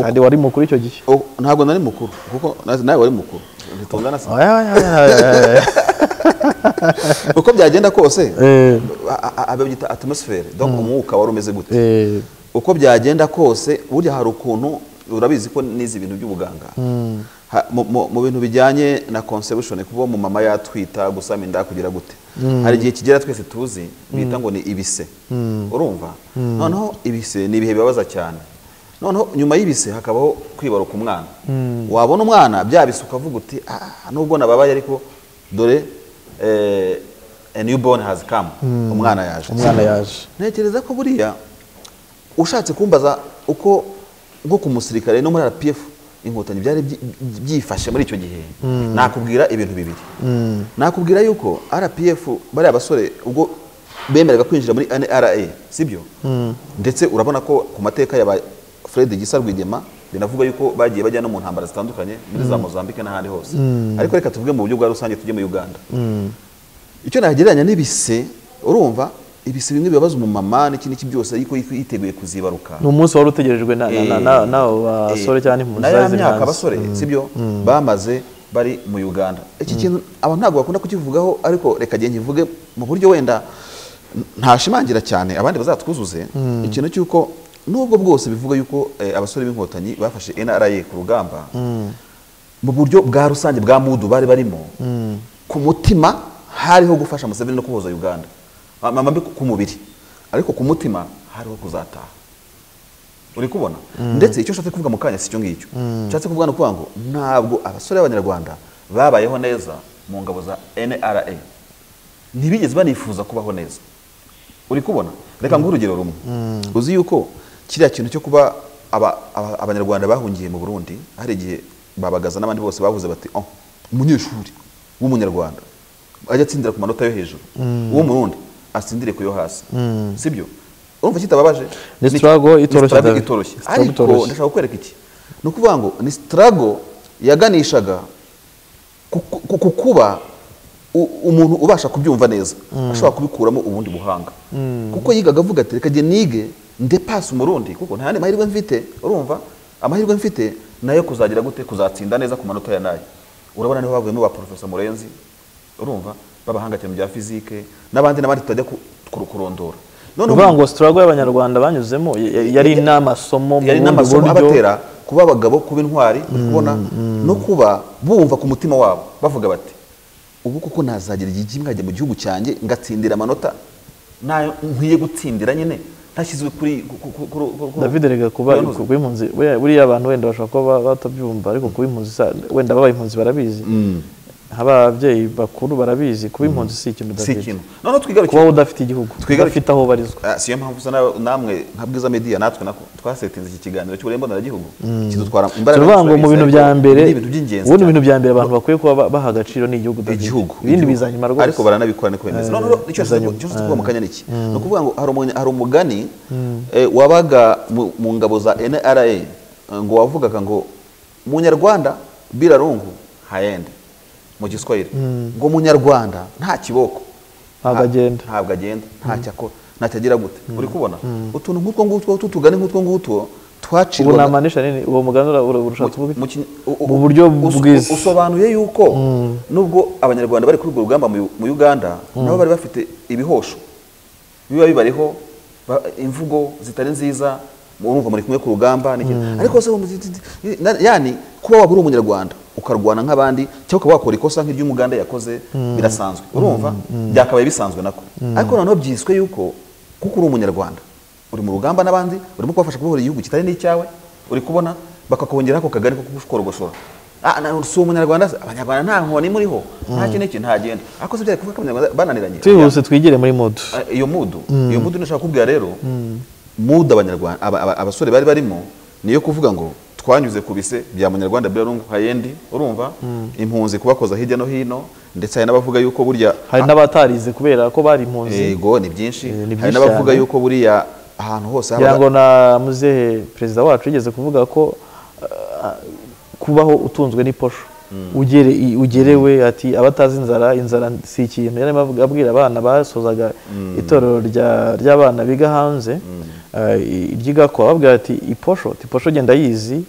S1: kandi wari mukuru icyo gihe
S2: O- ntabwo nari mukuru kuko na- nawe wari mukuru ntitungana sana
S1: Oya, oya, oya, oya, oya, oya.
S2: uko byagenda kose
S1: Eh,
S2: a- a- ababyita atmosfere donc umwuka wari umeze gute
S1: eh,
S2: uko byagenda kose burya hari ukuntu urabizi ko nize ibintu by'ubuganga Ha- mu- mu mu bintu bijyanye na conception kuba mu mama yatwita gusama inda kugira gute hari igihe kigera twese tuzi bita ngo ni ibise urumva noneho ibise ni ibihe bibabaza cyane noneho nyuma y'ibise hakabaho kwibaruka umwana wabona umwana byabise ukavuga uti "Ah, nubwo nababaye ariko dore eh, a newborn has come umwana yaje
S1: umwana yaje
S2: ntekereza ko buriya ushatse kumbaza uko bwo ku musirikare no muri rpf inkotanyi byari byi- byi- byifashe muri icyo gihe nakubwira ibintu bibiri nakubwira yuko rpf bariya basore ubwo bemeraga kwinjira muri nra sibyo ndetse urabona ko ku mateka ya ba fred gisa rwigema binavuga yuko bagiye bajya no mu ntambara zitandukanye muri za mozambique n'ahandi hose ariko reka tuvuge mu buryo bwa rusange tujye muri uganda icyo nagereranya n'ibise urumva ibise bimwe bibabaza umumama n'iki n'iki byose ariko yiko yiteguye kuzibaruka
S1: ni umunsi wari utegerejwe na- na- na- na- n'abo basore cyane impunzi
S2: na ya
S1: zari ziri
S2: myaka
S1: hanze.
S2: abasore sibyo bamaze bari mu uganda iki kintu aba ntabwo bakunda kukivugaho ariko reka genda nkivuge mu buryo wenda ntashimangira cyane abandi bazatwuzuze ikintu cy'uko nubwo bwose bivuga yuko eh, abasore b'inkotanyi bafashe nra ku rugamba mu buryo bwa rusange bwa mudu bari barimo ku mutima hariho gufasha Museveni no kuboza Uganda Ma- ma- mbi ku mubiri ariko ku mutima hariho kuzataha uri kubona ndetse icyo ushatse kuvuga mu kanya si cyo ngicyo ushatse kuvuga ni ukuvuga ngo ntabwo abasore b'abanyarwanda babayeho neza mu ngabo za nra ntibigeze banifuza kubaho neza uri kubona reka nguhe urugero rumwe uzi yuko kiriya kintu cyo kuba aba- aba- abanyarwanda bahungiye mu burundi hari igihe babagaza n'abandi bose bavuze bati oh, umunyeshuri w'umunyarwanda ajya atsindira ku manota yo hejuru uwo murundi atsindire ku yo hasi sibyo urumva kitababaje
S1: Ni struggle itoroshye,
S2: struggle
S1: David.
S2: itoroshye
S1: Ni struggle
S2: ariko
S1: itoroshye.
S2: ndashaka kukwereka iki ni ukuvuga ngo ni sitarago yaganishaga ku ku- ku kuba u- umuntu ubasha kubyumva neza ashobora kubikuramo ubundi buhanga kuko yigaga avuga ati reka jye nige ndepasi umurundi kuko nta yandi mahirwe mfite urumva amahirwe mfite nayo kuzagira gute kuzatsinda neza ku manota ya nayo urabona niho bavuyemo ba porofesa murenzi urumva b'abahanga cyane mu bya fizike n'abandi n'abandi tutajya ku- kuru- kurondora
S1: ni ukuvuga ngo sitarago y'abanyarwanda banyuzemo y- y- yari n'amasomo mu
S2: yari
S1: bundi
S2: n'amasomo
S1: buryo.
S2: abatera kuba abagabo kuba intwari uri kubona no kuba bumva ku mutima wabo bavuga bati ubu kuko nazagira igihe nkajya mu gihugu cyanjye ngatsindira amanota nayo nkwiye gutsindira nyine ntashyizwe kuri ku- ku- ku- ku- ku-
S1: david rega kuba
S2: ku- ku-
S1: kuba impunzi buriya- buriya abantu wenda bashobora kuba ba- batabyumva ariko kuba impunzi sa- wenda babaye impunzi barabizi ababyeyi bakuru barabizi kuba impunzi si ikintu
S2: si
S1: David.
S2: ikintu noneho twigarukire
S1: kuba udafite igihugu
S2: Twigarukire.
S1: udafite aho ubarizwa
S2: Ah, siyo mpamvu usa na- namwe nka bwiza media natwe nako twasetinze iki kiganiro cy'uburembo mboneragihugu kidutwara imbaraga
S1: turavuga ngo mu
S2: turabizi,
S1: bintu
S2: ariko
S1: bya mbere
S2: ni ibintu by'ingenzi
S1: ubundi mu
S2: cyane.
S1: bintu bya mbere abantu bakwiye kuba ba- baha agaciro ni igihugu David.
S2: igihugu
S1: ibindi
S2: igihugu.
S1: bizanyuma rwose
S2: ariko baranabikora niko bimeze noneho icyo
S1: bizanyuma.
S2: tuvuga mu kanya ni iki ni ukuvuga ngo hari umunya- hari umugani eh, wabaga mu mu ngabo za nra eh, ngo wavugaga ngo munyarwanda birarungu hayende mu giswahili ngo munyarwanda nta kiboko
S1: Ntabwo agenda.
S2: ntabwo agenda ntacyo akora ntacyo agira gute uri kubona utuntu nk'utwo ngutwo tutugane nk'utwo ngutwo
S1: ubu
S2: twacirwaga
S1: namanisha nini uwo mugambi ura- ura- urashaka
S2: mu-
S1: kuvuga iki?
S2: mu kin- u-
S1: mu
S2: u-
S1: buryo
S2: us-
S1: bwiza.
S2: usobanuye yuko nubwo abanyarwanda bari kuri urwo rugamba mu Yu- mu uganda nabo bari bafite ibihosho biba bibariho ba- imvugo zitari nziza murumva muri kumwe ku rugamba n'iki- ariko se mu- ti- ti- ti- na- yani kuba waba uri umunyarwanda ukarwana nk'abandi cyangwa ukaba wakora ikosa nk'iry'umuganda yakoze birasanzwe urumva byakabaye bisanzwe nako ariko noneho byiswe yuko kuko uri umunyarwanda uri mu rugamba n'abandi urimo kubafasha kubohora igihugu kitari n'icyawe uri kubona bakakongeraho ako kagari ko kugusha Ah, na- si umunyarwanda se? abanyarwanda nta nkoni muriho nta kintu iki ntagenda ariko se byari kuvuga ko abanyarwanda bananiranye
S1: twihuse twigire muri modu
S2: Ah, iyo mudu iyo mudu nashaka kubwira rero mudu abanyarwanda aba- aba- abasore bari barimo niyo kuvuga ngo twanyuze ku bise bya munyarwanda birarungu hayendi urumva impunzi kubakoza hirya no hino ndetse hari n'abavuga yuko burya
S1: hari n'abatarize kubera ko bari impunzi
S2: yego ni byinshi
S1: Eh, ni
S2: hari
S1: byinshi
S2: n'abavuga
S1: cyane.
S2: yuko buriya ahantu hose
S1: ngira
S2: habaga-
S1: ngo na muzehe perezida wacu yigeze kuvuga ko ah, kubaho utunzwe n'iposho ugere i- ugerewe ati abatazi inzara inzara si ikintu yari arimo avuga- abwira abana basozaga itorero rya- ry'abana biga hanze ah, i- ry'igakwa babwira ati iposho ati iposho genda yizi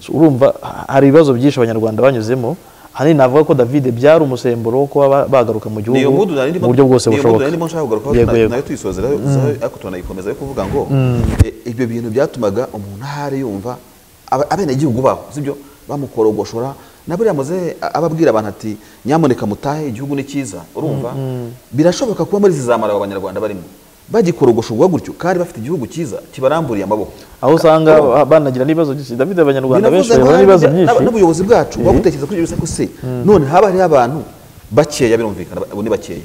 S1: So, urumva ha- hari ibibazo byinshi abanyarwanda banyuzemo ahanini navuga ko david byari umusemburo wo kuba ba- bagaruka mu gihugu
S2: niyo mudu nari
S1: mu
S2: ndimo
S1: buryo bwose
S2: niyo mudu
S1: bushoboka
S2: nari ndimo nshaka kugarukaho
S1: Yego,
S2: tuna-
S1: yego.
S2: nayo tuyisozeraho zaho- ariko turanayikomeza yo kuvuga ngo eh, ibyo bintu byatumaga umuntu ahari yumva aba- abenegihugu babo sibyo bamukorogoshora na buriya muzehe ababwira abantu ati nyamuneka mutahe igihugu ni cyiza urumva birashoboka kuba muri zizamara aba banyarwanda barimo bagikorogoshorwa gutyo kandi bafite igihugu cyiza kibaramburiye amaboko
S1: aho usanga banagira n'ibibazo byinshi david abanyarwanda benshi
S2: Binavuze ngo
S1: bahura n'ibibazo
S2: n'abantu-
S1: byinshi
S2: n'ubuyobozi bwacu bwagutekereza kuri ibyo se none haba hariho abantu bakeya birumvikana abo ni bakeya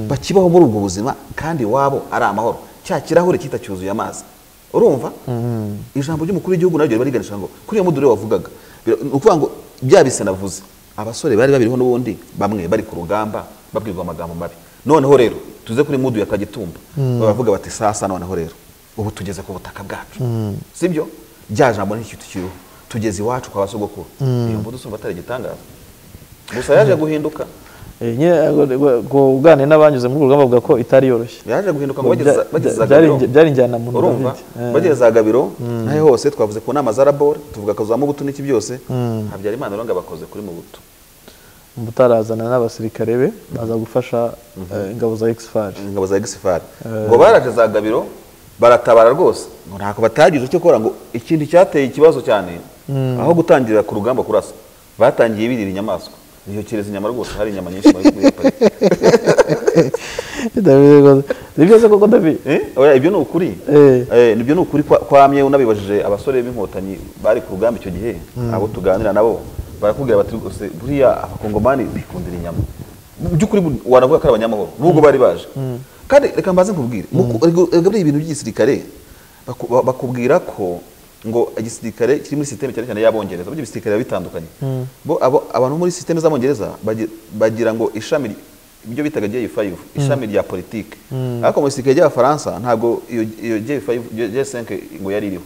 S2: bakibaho muri ubwo buzima kandi iwabo ari amahoro cya kirahure kita cyuzuye amazi urumva ijambo ry'umukuru w'igihugu naryo riba riganisha ngo kuri iyo mudure wavugaga Bir- ni ukuvuga ngo bya bise navuze abasore bari babiriho n'ubundi bamwe bari ku rugamba babwirwa amagambo mabi noneho rero tuze kuri mudu ya kagitumba baravuga bati sasa noneho rero ubu tugeze ku butaka bwacu sibyo rya jambo n'ikintu kiriho tugeze iwacu kwa basogokuru iyo mbuto usumba atari igitangaza gusa yaje guhinduka
S1: Eh, nyine kuganira n'abanyuze muri urwo rugamba bavuga ko itari yoroshye
S2: yaje guhinduka ngo
S1: Ngo
S2: bageze
S1: bya-
S2: bageze za
S1: byari
S2: Gabiro.
S1: injya- byari injyana muntu
S2: urumva
S1: David. Eh.
S2: bageze za gabiro nahe hose twavuze ku nama za rabore tuvuga akazu za mubutu n'iki byose habyarimana uranga bakoze kuri mubutu
S1: mutarazana n'abasirikare be baza gufasha eh, ingabo za exfar
S2: ingabo za gisifari ngo baraje za gabiro baratabara rwose ngo ntako batagije icyo gukora ngo ikintu cyateye ikibazo cyane aho gutangirira ku rugamba kurasa batangiye birira inyamaswa ntiyokereza inyama rwose hari inyama nyinshi bari kuyipaka
S1: David rwose, ni byose koko david
S2: Eh, oya, ibyo ni ukuri
S1: Eh.
S2: Eh, nibyo ni ukuri kwa- kwamye unabibajije abasore b'inkotanyi bari ku rugamba icyo gihe abo tuganira nabo barakubwira bati rwose buriya abakongomani bikundira inyama mu by'ukuri bu- waravuga ko ari abanyamahoro nubwo bari baje kandi reka mbaze nkubwire mu ku- erega- erega buriya ibintu by'igisirikare baku- ba- bakubwira ko ngo igisirikare kiri muri sisiteme cyane cyane y'abongereza burya ibisirikare biba bitandukanye bo abo- abantu muri sisiteme z'abongereza bagi- bagira ngo ishami ry- ibyo bitaga J5 ishami rya politike ariko mu gisirikare ry'abafaransa ntabwo iyo iyo J5 J5 ngo yari iriho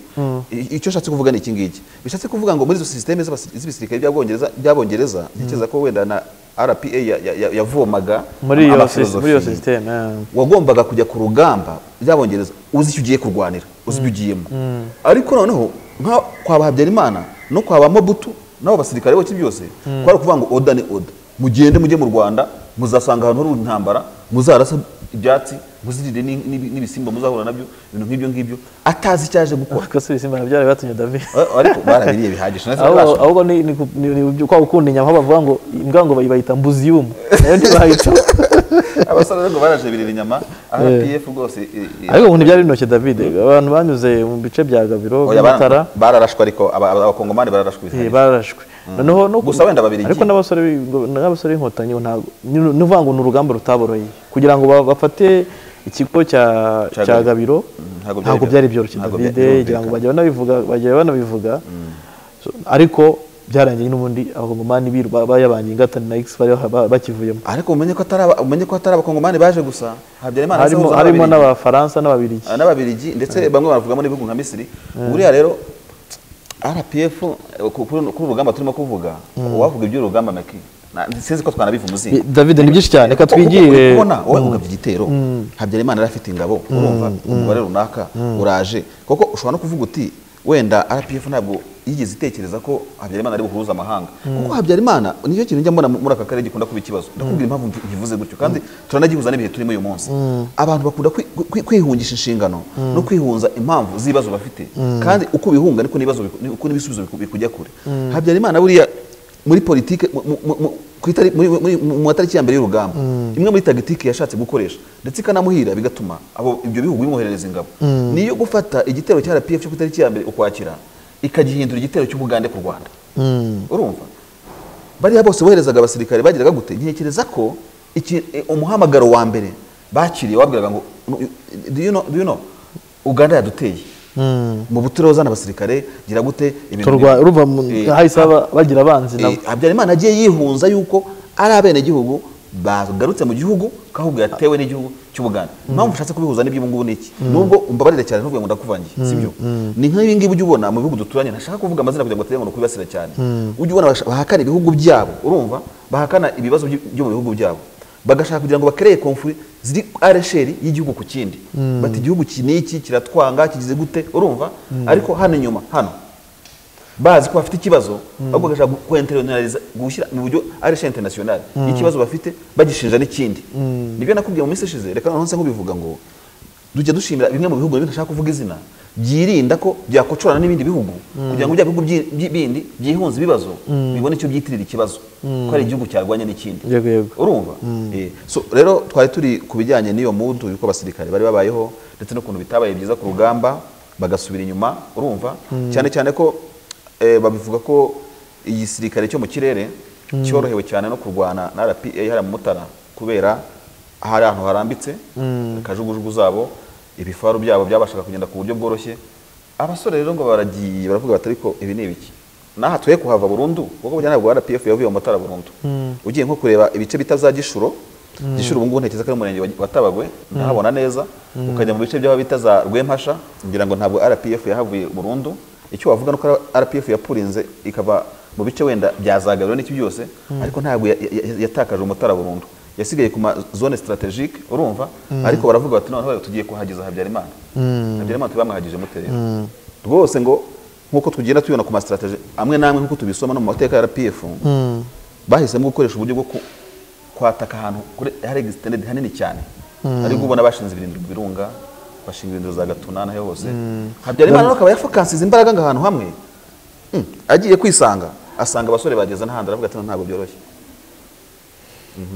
S2: I- icyo nshatse kuvuga ni iki ngiki bishatse kuvuga ngo muri izo sisiteme z'abasi- z'ibisirikare by'abongereza by'abongereza ntekereza ko wenda na rpa ya- ya- ya- yavomaga
S1: muri iyo sis- muri iyo
S2: amafilozofi,
S1: sisiteme eh.
S2: wagombaga kujya ku rugamba by'abongereza uzi icyo ugiye kurwanira uzi ibyo ugiyemo ariko noneho nka kwa ba habyarimana no kwa ba mabutu n'abo basirikare bose byose kwari ukuvuga ngo oda ni oda mugende mujye mu rwanda muzasanga ahantu hari intambara muzarasa ibyatsi muzirire n'in- n'ibi- n'ibisimba muzahura nabyo ibintu nk'ibyo ngibyo atazi icyo aje gukora
S1: ariko si ibisimba byari batumye davi
S2: Eh, ariko barabiriye bihagije nahise
S1: ahubwo
S2: barashaka.
S1: ahubwo ni ni ku- ni- ni kwa gukunda inyama aho bavuga ngo imbwa ngo bayita mbuziyumu nayo ntibayita
S2: abasore rero ngo baraje birira inyama rpf rwose eh, eh,
S1: ariko ubu ntibyari binoke david abantu banyuze mu bice bya gabiro
S2: oya,
S1: by'amatara
S2: bara- bararashwe ariko aba- aba- abakongomani bararashwe
S1: eh,
S2: bihagije
S1: barashwe noneho no
S2: Gusa wenda Ababiligi.
S1: ariko n'abasore b'i- ngo- n'abasore b'inkotanyi bo ntabwo ni- ni uvuga ngo ni urugamba rutaboroheye kugira ngo ba- bafate ikigo cya
S2: Cya
S1: cya
S2: Gabiro.
S1: gabiro
S2: Mm, ntabwo byari
S1: ntabwo byari byoroshye
S2: ntabwo
S1: david
S2: byari-
S1: ngira ngo bajya banabivuga bajya banabivuga So, ariko byarangiye n'ubundi abagomani biru- bayabanye ingatane na x bari ba- bakivuyemo
S2: ariko umenye ko atari aba- umenye ko atari abakongomani baje gusa habyarimana
S1: harimo
S2: asahuza
S1: harimo
S2: n'Ababiligi.
S1: n'abafaransa n'ababirigi
S2: Ah, n'ababiligi ndetse bamwe bavugamo n'ibihugu nka misiri buriya rero rpf eh, ku- kuri kuri urugamba turimo kuvuga uwavuga iby'urugamba maki na- sinzi ko twanabiva umuzingo
S1: david ni byinshi cyane reka
S2: Kuko- kuko uri
S1: twigire
S2: kubona wowe ugabye igitero habyarimana yari afite ingabo urumva umubare runaka uraje kuko ushobora no kuvuga uti wenda rpf ntabwo yigeze itekereza ko habyarimana ari buhuruza amahanga kuko habyarimana nicyo kintu njya mbona muri aka karere gikunda kuba ikibazo ndakubwira impamvu mbi- nkivuze gutyo kandi turanagihuza n'ibihe turimo uyu munsi abantu bakunda kwi- kwi- kwihungisha inshingano no kwihunza impamvu z'ibibazo bafite kandi uko bihunga niko n'ibibazo biku- niko n'ibisubizo biku- bikujya kure habyarimana buriya muri politike mu- mu- mu- mu- ku itari- muri- muri- mu mu matariki ya mbere y'urugamba imwe muri tagitike yashatse gukoresha ndetse ikanamuhira bigatuma abo ibyo bihugu bimwoherereza ingabo niyo gufata igitero cya rpf cyo ku itariki ya mbere ukwakira ikagihindura igitero cy'ubugande ku rwanda urumva bariya bose boherezaga abasirikare bagiraga gute ntekereza ko iki- eh, umuhamagaro wa mbere bakiriye wabwiraga ngo do you know, do you know, uganda yaduteye mu buture uzana abasirikare gira gute ibintu
S1: turwa
S2: bibi."
S1: ruva mu
S2: Eh,
S1: hahise haba- bagira abanzi nabo
S2: Eh, habyarimana agiye yihunza yuko ari abenegihugu bagarutse mu gihugu kahubwo yatewe n'igihugu cy'ubuganda impamvu ushatse kubihuza n'ibyo ngubu ni iki nubwo umbabarira cyane ntuvuge ngo ndakuvangiye si byo ni nk'ibi ngibi ujya ubona mu bihugu duturanye ntashaka kuvuga amazina kugira ngo batege ngo ni ukubibasira cyane ujya ubona basha- bahakana ibihugu byabo urumva bahakana ibibazo by- byo mu bihugu byabo bagashaka kugira ngo bakereye komfuri ziri aresheri y'igihugu ku kindi bati igihugu iki n'iki kiratwanga kigize gute urumva ariko hano inyuma hano bazi ko bafite ikibazo ahubwo bagashaka gu- kwenterinaliza gushyira mu buryo arishe international ikibazo bafite bagishinja n'ikindi nibyo nakubwiye mu minsi ishize reka noneho nse nkubivuga ngo tujya dushimira bimwe mu bihugu ntashaka kuvuga izina byirinda ko byakocorana n'ibindi bihugu kugira ngo bya bihugu byi- byi- bindi byihunze ibibazo bibone icyo byitirira ikibazo ko ari igihugu cyarwanya n'ikindi
S1: yego yego
S2: urumva Eh, so rero twari turi ku bijyanye n'iyo mudu yuko abasirikare bari babayeho ndetse n'ukuntu bitabaye byiza ku rugamba bagasubira inyuma urumva cyane cyane ko eh, babivuga ko igisirikare cyo mu kirere cyorohewe cyane no kurwana na rpa hariya mu mutara kubera hari ahantu harambitse kajugujugu zabo ibifaru byabo byabashaga kugenda ku buryo bworoshye abasore rero ngo baragiye baravuga bati ariko ibi ni ibiki n'aha tuye kuhava burundu kuko burya ntabwo rpf yavuye mu matara burundu ugiye nko kureba ibice bita za gishuro gishuro ubu ngubu ntekereza ko ari umurenge wa- wa tabagwe ndahabona neza ukajya mu bice by'aho bita za rwempasha ngira ngo ntabwo rpf yahavuye burundu icyo wavuga ni uko rpf yapurinze ikava mu bice wenda byazagabiro n'iki byose ariko ntabwo ya- ya- ya- yatakaje umutara burundu yasigaye ku ma zone strategique urumva ariko baravuga bati noneho tugiye kuhageza habyarimana habyarimana tuba bamwahagije mute rero rwose ngo nk'uko tugenda tubibona ku ma strategie amwe n'amwe nk'uko tubisoma no mu mateka ya rpf bahisemo gukoresha uburyo bwo ku- kwataka ahantu kure- hari extended hanini cyane ariko ubona bashinze ibirindiro mu birunga bashinga ibirindiro za gatuna n'aho hose habyarimana rero akaba yafokansize imbaraga ngo ahantu hamwe Mm, agiye kwisanga asanga abasore bageze n'ahandi aravuga ati "No, ntabwo byoroshye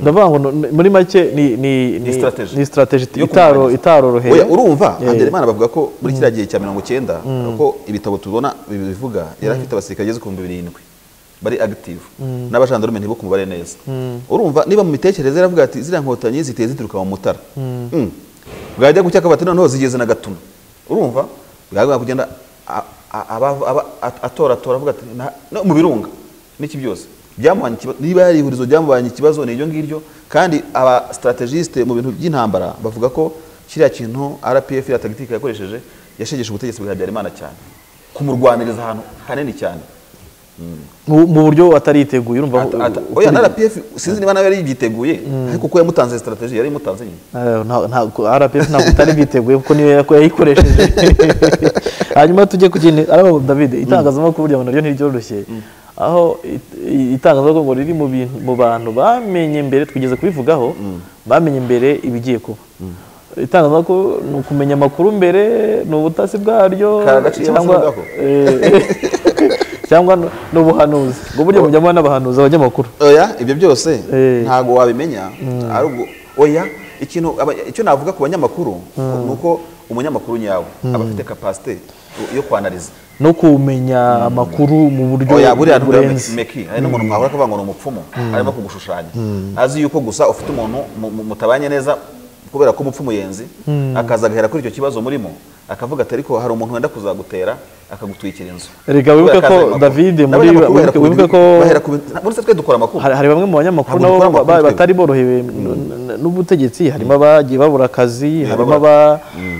S1: ndavuga ngo no- no- muri make ni ni
S2: Ni strategy.
S1: ni strategy
S2: Yo
S1: itaro
S2: kurwanya.
S1: itaroroheye
S2: Oya, urumva
S1: Eh.
S2: Habyarimana bavuga ko muri kiriya gihe cya mirongo cyenda ko ibitabo tubona bibivuga yari afite abasirikare bageze ku bihumbi birindwi bari active n'abajandarume ntibo ku mubare neza urumva niba mu mitekerereze yaravuga ati ziriya nkotanyi ziteye zituruka mu mutara Mm. bwajya gucya akaba ati noneho zigeze na gatuna urumva bwagomba kugenda a- a- aba- aba- at- atoratora avuga ati "Na- no mu birunga n'iki byose byamuhanye ikibazo niba yari ihurizo ryamubanye ikibazo ni iryo ngiryo kandi aba strategiste mu bintu by'intambara bavuga ko kiriya kintu rpf ya tagitike yakoresheje yashegeshe ubutegetsi bwa habyarimana cyane kumurwaniriza ahantu hanini cyane
S1: mu mu buryo atariteguye urumva
S2: Ata- ata- oya na rpf sinzi niba nawe yari yibyiteguye ariko ko yamutanze strategy yari imutanze nyine
S1: Eh, nta- ntabwo rpf ntabwo utari bwiteguye kuko niyo yako- yayikoresheje hanyuma tujye ku kintu araba david itangazamakuru ryawe naryo ntiryoroshye aho it- i- itangazamakuru ngo riri mu bintu mu bantu bamenye mbere twigeze kubivugaho bamenye mbere ibigiye kuba itangazamakuru ni ukumenya amakuru mbere ni ubutasi bwaryo
S2: Karagaciye
S1: cyangwa
S2: basubirwaho.
S1: eh, cyangwa n- ni ubuhanuzi ubwo burya mujyamo n'abahanuzi abanyamakuru
S2: oya ibyo byose
S1: Eh.
S2: ntabwo wabimenya ari ubwo oya ikintu aba- icyo navuga ku banyamakuru ni uko umunyamakuru nyawe aba afite capacity yo kwanariza
S1: no kumenya amakuru mu buryo
S2: oya buriya ntabwo ari
S1: burenze
S2: meki hari n'umuntu mwahura akavuga ngo ni umupfumu arimo kugushushanya azi yuko gusa ufite umuntu mu- mu- mutabanye neza kubera ko umupfumu yenzi akaza agahera kuri icyo kibazo murimo akavuga ati ariko hari umuntu wenda kuzagutera akagutwikira inzu
S1: Reka wibuke
S2: Kubera
S1: ko
S2: azi amakuru.
S1: David muri-
S2: N'abanyamakuru bahera ku
S1: wibuke
S2: bintu-
S1: ko-
S2: bahera ku bintu- muri twe twe dukora amakuru
S1: hari hari bamwe mu banyamakuru
S2: Ntabwo
S1: nabo
S2: dukora amakuru
S1: ba-
S2: twebwe.
S1: batari borohewe n- n- n'ubutegetsi harimo abagiye babura akazi harimo aba-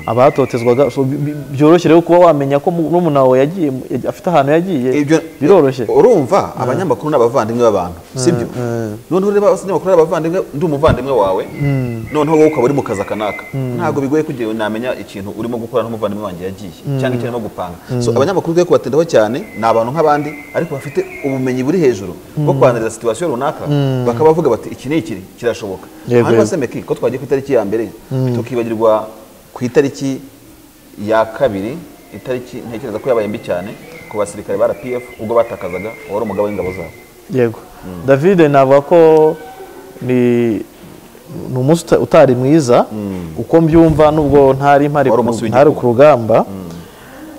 S1: abatotezwaga So, bi- bi- byoroshye rero kuba wamenya ko mu- n'umuntu wawe yagiye mu- yaj- afite ahantu yagiye
S2: ibyo
S1: biroroshye
S2: urumva abanyamakuru ni abavandimwe b'abantu sibyo noneho reba abanyamakuru ari abavandimwe ndi umuvandimwe wawe noneho wowe ukaba uri mu kazi aka n'aka ntabwo bigoye kugira ngo namenya ikintu urimo gukora n'umuvandimwe wanjye yagiye cyangwa icyo arimo gupanga so abanyamakuru twe kubatindaho cyane ni abantu nk'abandi ariko bafite ubumenyi buri hejuru bwo kwanariza situwasiyo runaka bakaba bavuga bati iki ni iki kirashoboka
S1: Yego,
S2: hanyuma
S1: yego.
S2: se meki ko twagiye ku itariki ya mbere tukibagirwa ku itariki ya kabiri itariki ntekereza ko yabaye mbi cyane ku basirikare ba rpf ubwo batakazaga uwari umugabo w'ingabo zabo
S1: yego david navuga ko ni ni umunsi uta- utari mwiza uko mbyumva nubwo ntari mpari
S2: Wari
S1: ku-
S2: umunsi
S1: ntari
S2: w'igikorwa.
S1: ku rugamba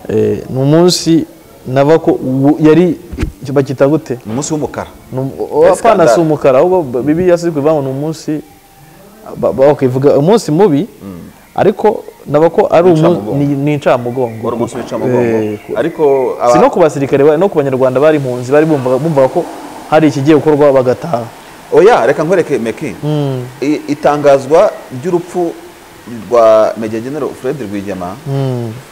S1: Eh, ni umunsi navuga ko ubu- yari bakita gute
S2: ni umunsi w'umukara
S1: apana si
S2: Scandale.
S1: umukara ahubwo bibiliya si kuvuga ngo ni umunsi ba- ba- bakivuga umunsi mubi ariko naba ko ari umu-
S2: Incamugongo.
S1: ni ni incamugongo
S2: wari umunsi w'icamugongo
S1: Eh, ku-
S2: ariko
S1: si
S2: aba-
S1: no ku basirikare ba- no ku banyarwanda bari impunzi bari bumvaga bumvaga ko hari ikigiye gukorwa bagataha
S2: oya reka nkwereke meki I- itangazwa ry'urupfu rwa Major General Fred Rwigema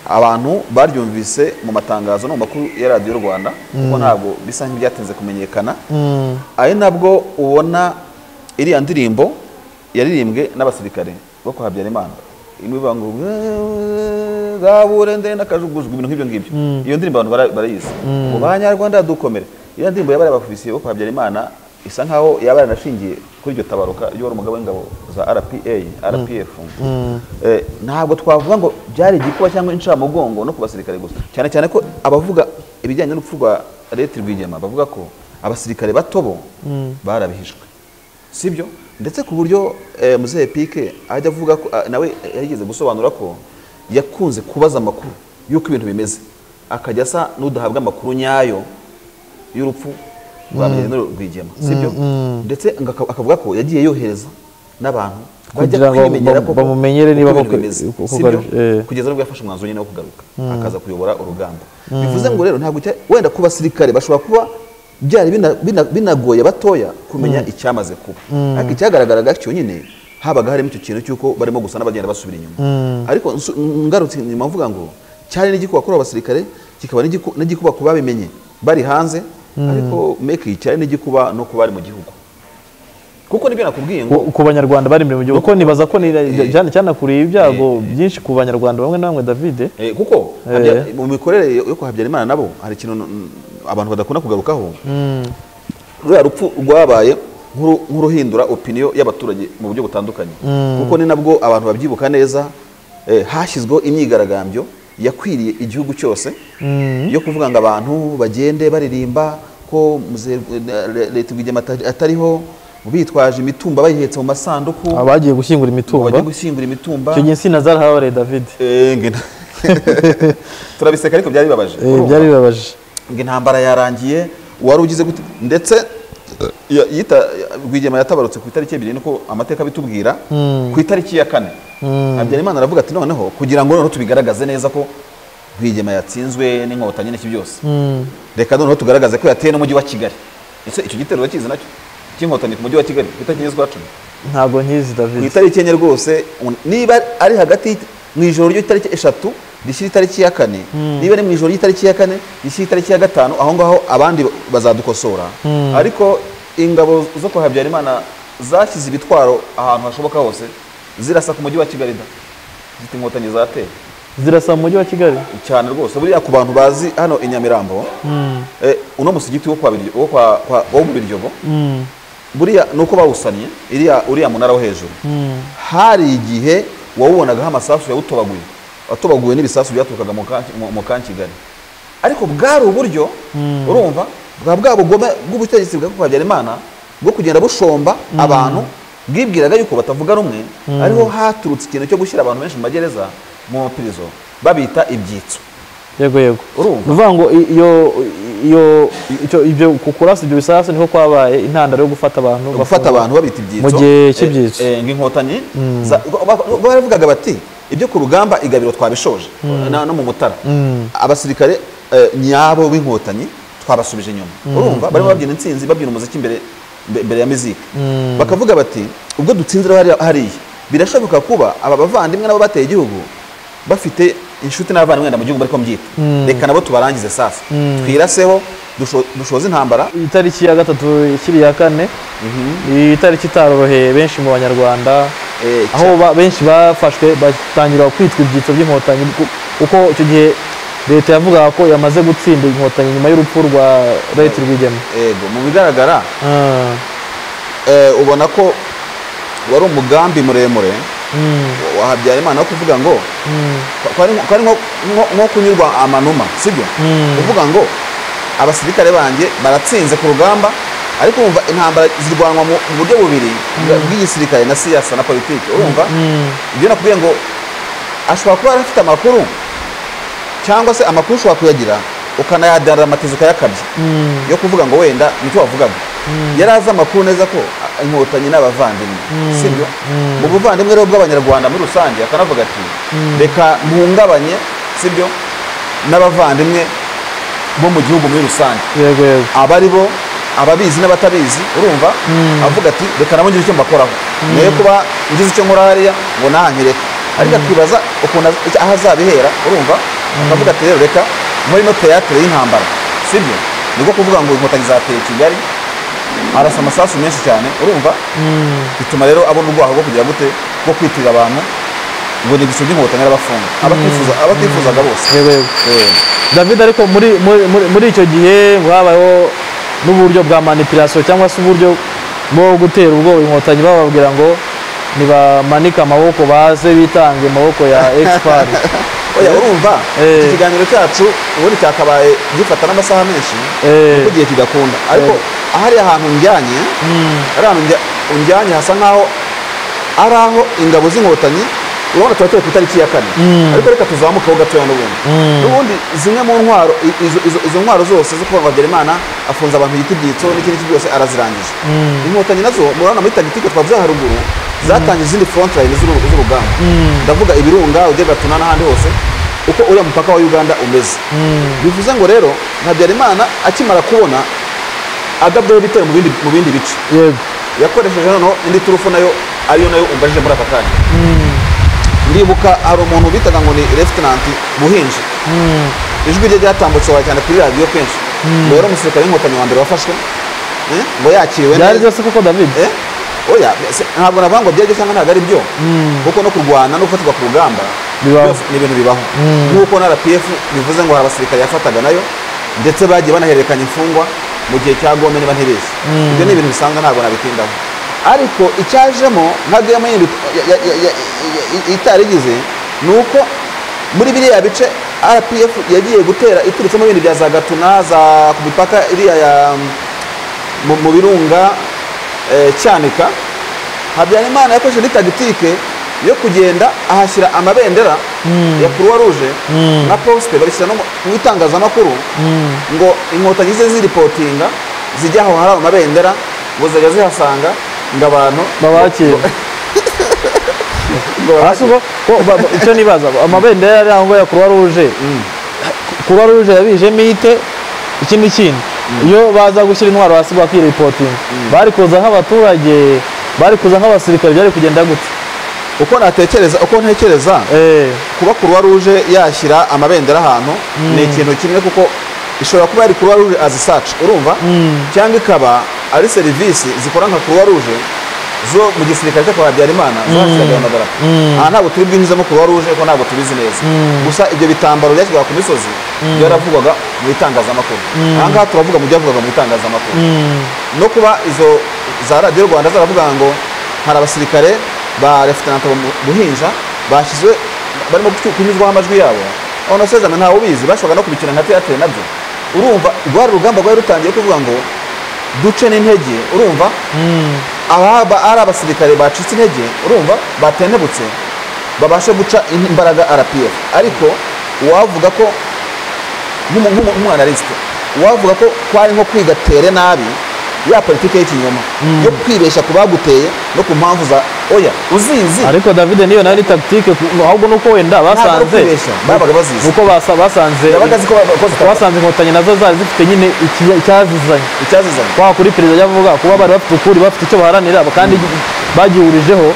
S2: abantu baryumvise mu matangazo no mu makuru ya radiyo rwanda kuko ntabwo bisa nk'ibyatinze kumenyekana ari nabwo ubona iriya ndirimbo yaririmbwe n'abasirikare bo kwa habyarimana imwe ivuga ngo zabure ndende akajugujwe ibintu nk'ibyo ngibyo iyo ndirimbo abantu bara- barayizi ngo banyarwanda dukomere iriya ndirimbo yabari abakubisiye bo kwa habyarimana isa nkaho yaba yaranashingiye kuri iryo tabaruka ry'uwari umugabo w'ingabo za rpa rpf Eh, ntabwo twavuga ngo byari igikuba cyangwa incamugongo no ku basirikare gusa cyane cyane ko abavuga ibijyanye n'urupfu rwa leta rwigema bavuga ko abasirikare bato bo barabihishwe sibyo ndetse ku buryo eh, muzehe pike ajya avuga ko ah, nawe yageze gusobanura ko yakunze kubaza amakuru y'uko ibintu bimeze akajya asa n'udahabwa amakuru nyayo y'urupfu rwa Major rwigema sibyo ndetse ngo aka- akavuga ko yagiye yohereza n'abantu bajya
S1: Kugira ngo
S2: kwimenyera
S1: bam-
S2: koko
S1: bamumenyere
S2: uko
S1: niba
S2: ibintu
S1: koko-
S2: bimeze,
S1: uko- uko-
S2: sibyo?
S1: eh.
S2: kugeza nubwo yafashe umwanzuro nyine wo kugaruka akaza kuyobora urugamba bivuze ngo rero ntabwo cya- wenda ku basirikare bashobora kuba byari bina- bina- binagoye batoya kumenya icyamaze kuba ariko icyagaragaraga cyonyine habaga harimo icyo kintu cy'uko barimo gusa n'abagenda basubira inyuma ariko nsu- ngarutse nyuma mvuga ngo cyari n'igikuba kuri abo basirikare kikaba n'igiku- n'igikuba ku babimenye bari hanze ariko meki cyari n'igikuba no ku bari mu gihugu kuko nibyo nakubwiye ngo
S1: ku ku banyarwanda bari imbere mu gihugu kuko nibaza ko ni- cyane cyane kuriye ibyago byinshi ku banyarwanda bamwe na bamwe david
S2: Eh, kuko habya- mu mikorere yo kwa Habyarimana nabo hari ikintu mm, abantu badakunda kugarukaho ruriya rupfu rwabaye nk'uru- nk'uruhindura opinion y'abaturage mu buryo butandukanye kuko ni nabwo abantu babyibuka neza eh, hashyizweho imyigaragambyo yakwiriye igihugu cyose yo kuvuga ngo abantu bagende baririmba ko muze- eh, le- leta rwigema atari- atariho bitwaje imitumba bayihetse mu masanduku
S1: abagiye gushyingura
S2: ngo
S1: imitumba
S2: bajye gushyingura imitumba
S1: icyo gihe insina zarahabareye david
S2: Eh, ngina turabiseka ariko byari bibabaje
S1: Eh,
S2: urumva?
S1: byari bibabaje
S2: ngo intambara yarangiye uwari ugize gute ndetse ya- yita rwigema yatabarutse ku itariki ebyiri niko amateka abitubwira ku itariki ya kane habyarimana aravuga ati noneho kugira ngo noneho tubigaragaze neza ko rwigema yatsinzwe n'inkotanyi n'iki byose reka noneho tugaragaze ko yateye n'umujyi wa kigali ese icyo gitero urakizi nacyo cy'inkotanyi ku mujyi wa kigali ku itariki enye z'ukwa cumi
S1: ntabwo nkizi
S2: ku
S1: david
S2: itariki enye rwose un- niba ari hagati y'it- mu ijoro ry'itariki eshatu rishyira itariki ya kane niba ari mu ijoro ry'itariki ya kane rishyira itariki ya gatanu aho ngaho abandi bazadukosora ariko ingabo zo kwa habyarimana zashyize ibitwaro ahantu hashoboka hose zirasa ku mujyi wa kigali da zita inkotanyi zateye
S1: zirasa mu mujyi wa kigali
S2: cyane rwose buriya ku bantu bazi hano i nyamirambo eh, uno musigiti wo kwa Biryo- wo kwa- kwa- wo mu biryobo buriya ni uko bawusanye iriya uriya munara wo hejuru hari igihe wawubonagaho amasasu yawutobaguye watobaguwe n'ibisasu byaturukaga mu Ka- mu- mu ka kigali ariko bwari uburyo urumva bwa bwa bugome bw'ubutegetsi bwa kwa habyarimana bwo kugenda bushomba abantu bwibwiraga yuko batavuga rumwe ariho haturutse ikintu cyo gushyira abantu benshi mu magereza mu mapirizo babita ibyitso
S1: yego yego ni
S2: Urumva?
S1: ukuvuga ngo i- iyo iyo icyo- ibyo ku kurasa ibyo bisasu niho kwabaye intandaro yo gufata abantu
S2: gufata
S1: bafunga.
S2: abantu babita ibyitso
S1: Mu gihe
S2: eh,
S1: cy'ibyitso.
S2: eh, ng'inkotanyi za- ba- ba- baravugaga bati ibyo ku rugamba igabiro twabishoje na- no mu mutara abasirikare eh, nyabo b'inkotanyi twabasubije inyuma urumva barimo babyina intsinzi babyina umuziki imbere mbe- imbere ya miziki bakavuga bati ubwo dutsinzira hariya- hariya birashoboka kuba aba bavandimwe nabo bateye igihugu bafite inshuti n'abavandimwe wenda mu gihugu bariko mbyita reka nabo tubarangize safi twiraseho dusho- dushoze intambara
S1: itariki ya gatatu ikiri iya kane iyi tariki itaroroheye benshi mu banyarwanda
S2: Eh,
S1: aho ba- benshi bafashwe batangira kwitwa ibyitso by'inkotanyi ku- kuko icyo gihe leta yavugaga ko yamaze gutsinda inkotanyi nyuma y'urupfu rwa leta rwigema
S2: ego mu bigaragara
S1: Ah,
S2: eh, ubona ko wari umugambi muremure wa habyarimana wo kuvuga ngo kwa- kwari nko- kwari nko- nko- nko kunyurwa amanuma sibyo kuvuga ngo abasirikare banjye baratsinze ku rugamba ariko wumva intambara zirwanwa mu mu buryo bubiri bwa- bw'igisirikare na siyasa na politiki urumva ibyo nakubwiye ngo ashobora kuba yari afite amakuru cyangwa se amakuru ushobora kuyagira ukanayadaramatisha ukayakabya yo kuvuga ngo wenda nicyo wavugaga yari azi amakuru neza ko a- inkotanyi n'abavandimwe sibyo mu buvandimwe rero bw'abanyarwanda muri rusange akanavuga ati reka mpungabanye sibyo n'abavandimwe bo mu gihugu muri rusange
S1: yego yego
S2: abari bo ababizi n'abatabizi urumva avuga ati reka nabo ngire icyo mbakoraho nayo kuba ngize icyo nkora hariya ngo nahanyereka ariko akibaza ukuntu az- icyo- aho azabihera urumva akavuga ati rero reka muri no teyatere y'intambara sibyo nibwo kuvuga ngo inkotanyi zateye kigali arasa amasasu menshi cyane urumva bituma rero abona urwaho rwo kugira gute rwo kwitirira abantu ngo ni igiciro by'inkotanyi arabafunga abatifuza- abatifuzaga bose
S1: yego yego
S2: Eh,
S1: david ariko muri muri- muri- muri icyo gihe ngo habayeho n'uburyo bwa manipulation cyangwa se uburyo bwo gutera ubwoba inkotanyi bababwira ngo nibamanike amaboko baze bitange mu maboko ya expert
S2: oya urumva
S1: Eh.
S2: iki kiganiro cyacu ubundi cyakabaye gifata n'amasaha menshi
S1: Eh.
S2: kuko igihe kigakunda ariko ahari ahantu njyanye ari ahantu njya- unjyanye hasa nkaho ari aho ingabo z'inkotanyi urabona tuba turi ku itariki ya kane ariko reka tuzamukeho gatoya n'ubundi n'ubundi zimwe mu ntwaro i- izo- izo- izo ntwaro zose zo kuba habyarimana afunze abantu igiti byitso n'ikindi iki byose arazirangije inkotanyi nazo murabona muri tagitike twavuze haruguru zatangije izindi frontline z'uru- z'urugamba ndavuga ibirunga udegatuna n'ahandi hose uko uriya mupaka wa uganda umeze bivuze ngo rero habyarimana akimara kubona adabwaho ibitero mu bindi- mu bindi bice
S1: yego
S2: yakoresheje noneho indi turufu nayo ariyo nayo umbajije muri aka kanya ndibuka hari umuntu bitaga ngo ni refutenanti buhinji ijwi rye ryatambutse wawe cyane kuri radiyo kenshi ngo yari umusirikare w'inkotanyi wa mbere wafashwe eh, ngo yakiriwe
S1: byari
S2: neza
S1: byose kuko david
S2: Eh? oya se- ntabwo navuga ngo byari byo cyangwa ntabwo ari byo kuko no kurwana no gufatirwa ku rugamba
S1: Bibaho.
S2: byose ni ibintu bibaho nk'uko na rpf bivuze ngo hari abasirikare yafataga nayo ndetse bagiye banahererekanya imfungwa mu gihe cya gome niba ntibeshye ibyo ni ibintu bisanzwe ntabwo nabitindaho ariko icyajemo ntagiyemo itarigize ni uko muri biriya bice rpf yagiye gutera iturutse mu bindi bya za gatuna za ku mipaka iriya ya mu mu birunga eh, cyanika habyarimana yakoresheje indi tagitike yo kugenda ahashyira amabendera ya croix rouge na poste babishyira no mu- mu itangazamakuru ngo inkotanyi ze ziripotinga zijya aho hari ayo mabendera ngo zajya zihasanga ngo abantu
S1: babakira
S2: ngo
S1: Hasi ubwo ko ba- ba- icyo nibaza amabendera yari aho ngo ya croix rouge croix rouge yabijemo ite iki n'ikindi iyo baza gushyira intwaro hasi bakiripotinga bari kuza nk'abaturage bari kuza nk'abasirikare byari kugenda gute
S2: uko natekereza uko ntekereza
S1: Eh,
S2: kuba kuruwa ruje yashyira amabendera ahantu ni ikintu kimwe kuko ishobora kuba yari kuruwa ruje azi saci urumva cyangwa ikaba ari serivisi zikora nka kuruwa ruje zo mu gisirikare cyo kwa habyarimana zashyiraga amadarapo aha ntabwo turi bwinyuzemo kuruwa ruje kuko ntabwo tubizi neza gusa ibyo bitambaro byashyirwaga ku misozi byaravugwaga mu bitangazamakuru aha ngaha turavuga mu byavugaga mu bitangazamakuru no kuba izo za radiyo rwanda zaravuga ngo hari abasirikare ba refutanata buhinja bashyizwe barimo gucu- kunyuzwaho amajwi yabo aho na sezame ntawe ubizi bashobora no kubikina nka teyatere nabyo urumva rwari urugamba rwari rutangiye kuvuga ngo duce n'intege urumva ababa ari abasirikare bacitse intege urumva batentebutse babashe guca in- imbaraga rpf ariko uwavuga ko nk'umu- nk'umu- nk'umwanalisite uwavuga ko kwari nko kwiga tere nabi ya politiki y'ikinyoma yo kwibeshya ku baguteye no ku mpamvu za oya uzizi
S1: ariko david niyo nayo ni tagitike ku- ahubwo nuko wenda
S2: ntabwo ari
S1: basanze
S2: ukwibeshya babaga bazizi
S1: uko basa- basanze
S2: yabaga azi ko bakoze
S1: basanze inkotanyi nazo zari zifite nyine iki- icyazizanye
S2: icyazizanye
S1: kwa kuri perezida ajya avuga kuba bari bafite ukuri bafite icyo baharanira kandi bagihurijeho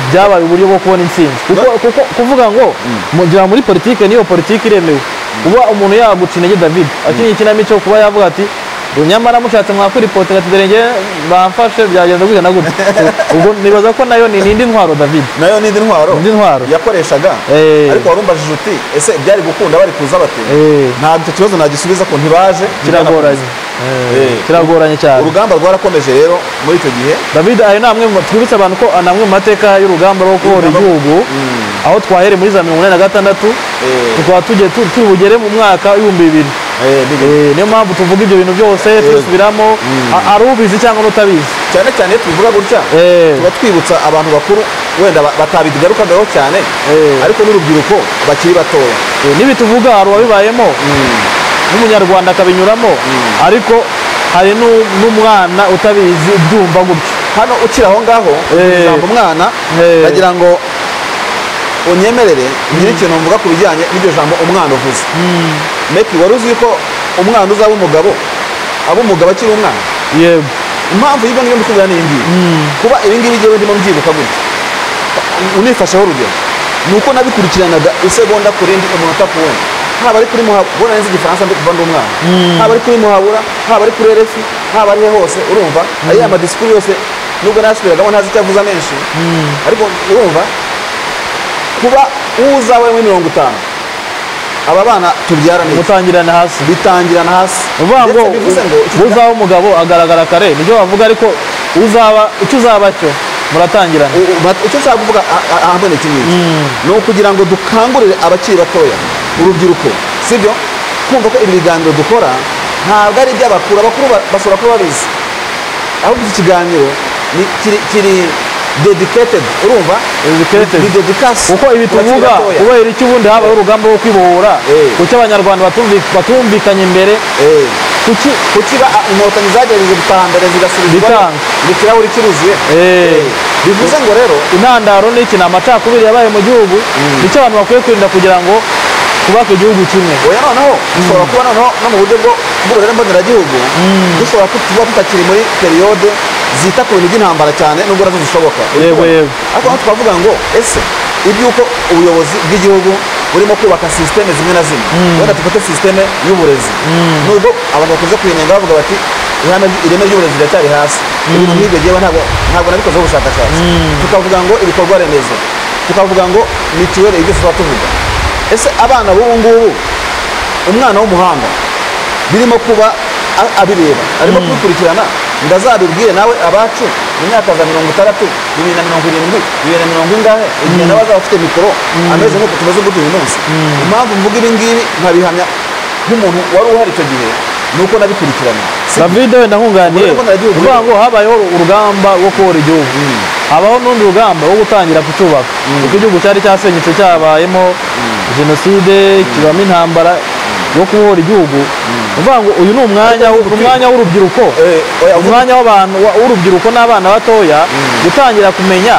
S1: byabaye uburyo bwo kubona intsinzi kuko kuko kuvuga ngo mugira muri politike niyo politike iremewe kuba umuntu yaguca intege david akeneye ikinamico kuba yavuga ati ngo nyamara mushatse mwakuripotera ati dore njye bamfashe byagenze gutya na gutya ubwo nibaza ko nayo ni n'indi ntwaro david
S2: nayo n'indi ntwaro
S1: Indi ntwaro.
S2: yakoreshaga
S1: Eh.
S2: ariko warumbajije uti ese byari gukunda bari kuza bate
S1: Eh.
S2: ntabwo icyo kibazo nagisubiza ko ntibaje
S1: kiragoranye Eh, kiragoranye cyane
S2: urugamba rwarakomeje rero muri icyo gihe
S1: david ayo ni amwe mu twibutsa abantu ko ni amwe mu mateka y'urugamba rwo kubohora
S2: Ingabo.
S1: igihugu aho twahereye muri za mirongo inani na gatandatu
S2: Eh.
S1: tukaba tugiye tu- turi bugere mu mwaka w'ibihumbi bibiri
S2: Eh, bibi.
S1: Eh, niyo mpamvu tuvuga ibyo bintu byose tubisubiramo a- ari ubizi cyangwa n'utabizi
S2: cyane cyane iyo tubivuga gutya
S1: Eh.
S2: tuba twibutsa abantu bakuru wenda ba- batabigarukagaho cyane
S1: Eh.
S2: ariko n'urubyiruko bakiri batoya
S1: Eh, n'ibi tuvuga hari uwabibayemo n'umunyarwanda akabinyuramo ariko hari n'u- n'umwana utabizi ubyumva gutyo
S2: hano ukiri aho ngaho
S1: Eh.
S2: ujambo umwana
S1: Eh.
S2: ndagira ngo unyemerere nyiri ikintu mvuga ku bijyanye n'iryo jambo umwana uvuze meki wari uzi ko umwana uzaba umugabo aba umugabo akiri umwana
S1: yego
S2: impamvu y'ibyo ngibyo ndikubwira ni iyi ngiyi kuba ibi ngibi ngewe ndimo mbyibuka gutya unifasheho urugero ni uko nabikurikiranaga isegonda ku rindi umunota ku wundi haba ari kuri muhabura ubona neza igifaransa ndi kuva ndi umwana haba ari kuri muhabura haba ari kuri erefi haba ari he hose urumva ariya madisikuru yose nubwo nashubiragamo ntazi icyo avuze menshi ariko urumva kuba uza we muri mirongo itanu aba bana tubyara neza
S1: mutangirane hasi
S2: bitangirana hasi
S1: uvuga ngo
S2: ndetse bivuze ngo iki
S1: u- uzaba umugabo agaragara kare nibyo bavuga ariko uzaba icyo uzaba cyo muratangirana
S2: U- u- icyo nshaka kuvuga ahambone iki ngiki ni ukugira ngo dukangurire abakiri batoya urubyiruko sibyo kumva ko ibi biganiro dukora ntabwo ari iby'abakuru abakuru ba- bashobora kuba babizi ahubwo iki kiganiro ni- kiri kiri dedicated urumva
S1: Dedicated.
S2: ni dedikasi
S1: kuko ibi tuvuga kubera icyo ubundi habayeho urugamba rwo kwibohora
S2: Eh.
S1: kuki abanyarwanda batumvi- batumvikanye imbere kuki
S2: kukiba inkotanyi zagerageje gutaha mbere zigasubizwa
S1: Bikanga.
S2: ikirahuri kiruzuye
S1: Eh.
S2: bivuze ngo rero
S1: intandaro n'iki ni amacakubiri yabaye mu gihugu nicyo abantu bakwiye kwirinda kugira ngo twubake igihugu kimwe
S2: oya noneho dushobora kuba noneho no mu buryo bwo bw'uruhare mboneragihugu dushobora ku- kuba tutakiri muri periyode zita ku bintu by'intambara cyane nubwo nazo zishoboka
S1: Yego, yego.
S2: ariko hano twavuga ngo ese iby'uko ubuyobozi bw'igihugu burimo kubaka sisiteme zimwe na zimwe wenda dufate sisiteme y'uburezi nubwo abantu bakunze kuyinenga bavuga bati ihame ry- ireme ry'uburezi riracyari hasi ibintu nk'ibyo ngewe ntabwo ntabwo nabikozeho ubushakashatsi tukavuga ngo ibikorwa remezo tukavuga ngo mituweli ibyo tuba tuvuga ese abana b'ubu ngubu umwana w'umuhanga birimo kuba a- abireba arimo kubikurikirana ngo azabibwire nawe abacu mu myaka za mirongo itandatu bibiri na mirongo irindwi bibiri na mirongo ingahe igihe nawe azaba afite mikoro ameze nk'uko tumeze nk'uko uyu munsi impamvu mvuga ibi ngibi nkabihamya nk'umuntu wari uhari icyo gihe ni uko nabikurikirana Si-
S1: david wenda nkunganiye
S2: Ubwo rero mboneragihugu-
S1: uvuga ngo habayeho urugamba rwo kubohora igihugu habaho n'undi rugamba rwo gutangira kucyubaka kuko igihugu cyari cyasenyutse cyabayemo jenoside kibamo intambara yo kubohora igihugu uvuga ngo uyu ni umwanya w'u- umwanya w'urubyiruko
S2: Eh, oya, uvuga-
S1: umwanya w'abantu wa- w'urubyiruko n'abana batoya gutangira kumenya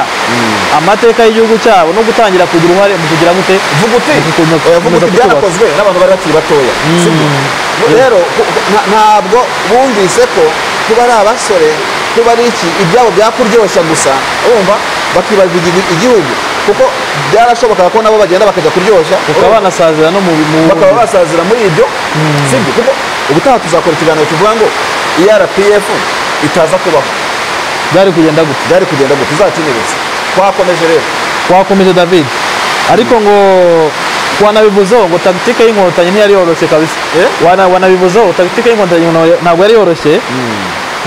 S1: amateka y'igihugu cyabo no gutangira kugira uruhare mu kugira gute
S2: vuga uti
S1: Gukomeza-
S2: oya, vuga uti
S1: gukomeza
S2: byarakozwe n'abantu bari bakiri batoya sibyo Bo- rero ku- ku- nta- ntabwo bumvise ko kuba ari abasore kuba ari iki ibyabo byakuryoshya gusa urumva bakibaza igihugu kuko byarashobokaga ko nabo bagenda bakajya kuryoshya
S1: bakaba banasazira no mu
S2: bakaba
S1: mu
S2: basazira muri ibyo sibyo kuko ubutaha tuzakora ikiganiro kivuga ngo erpf itaza kubaho
S1: byari kugenda gutya
S2: byari kugenda ngo tuzakenyeretse twakomeje rero
S1: twakomeje david ariko ngo wanabivuzeho ngo tagitike y'inkotanyi ntiyari yoroshye kabisa
S2: Eh?
S1: Wana- wanabivuzeho tagitike y'inkotanyi ngo ntabwo yari yoroshye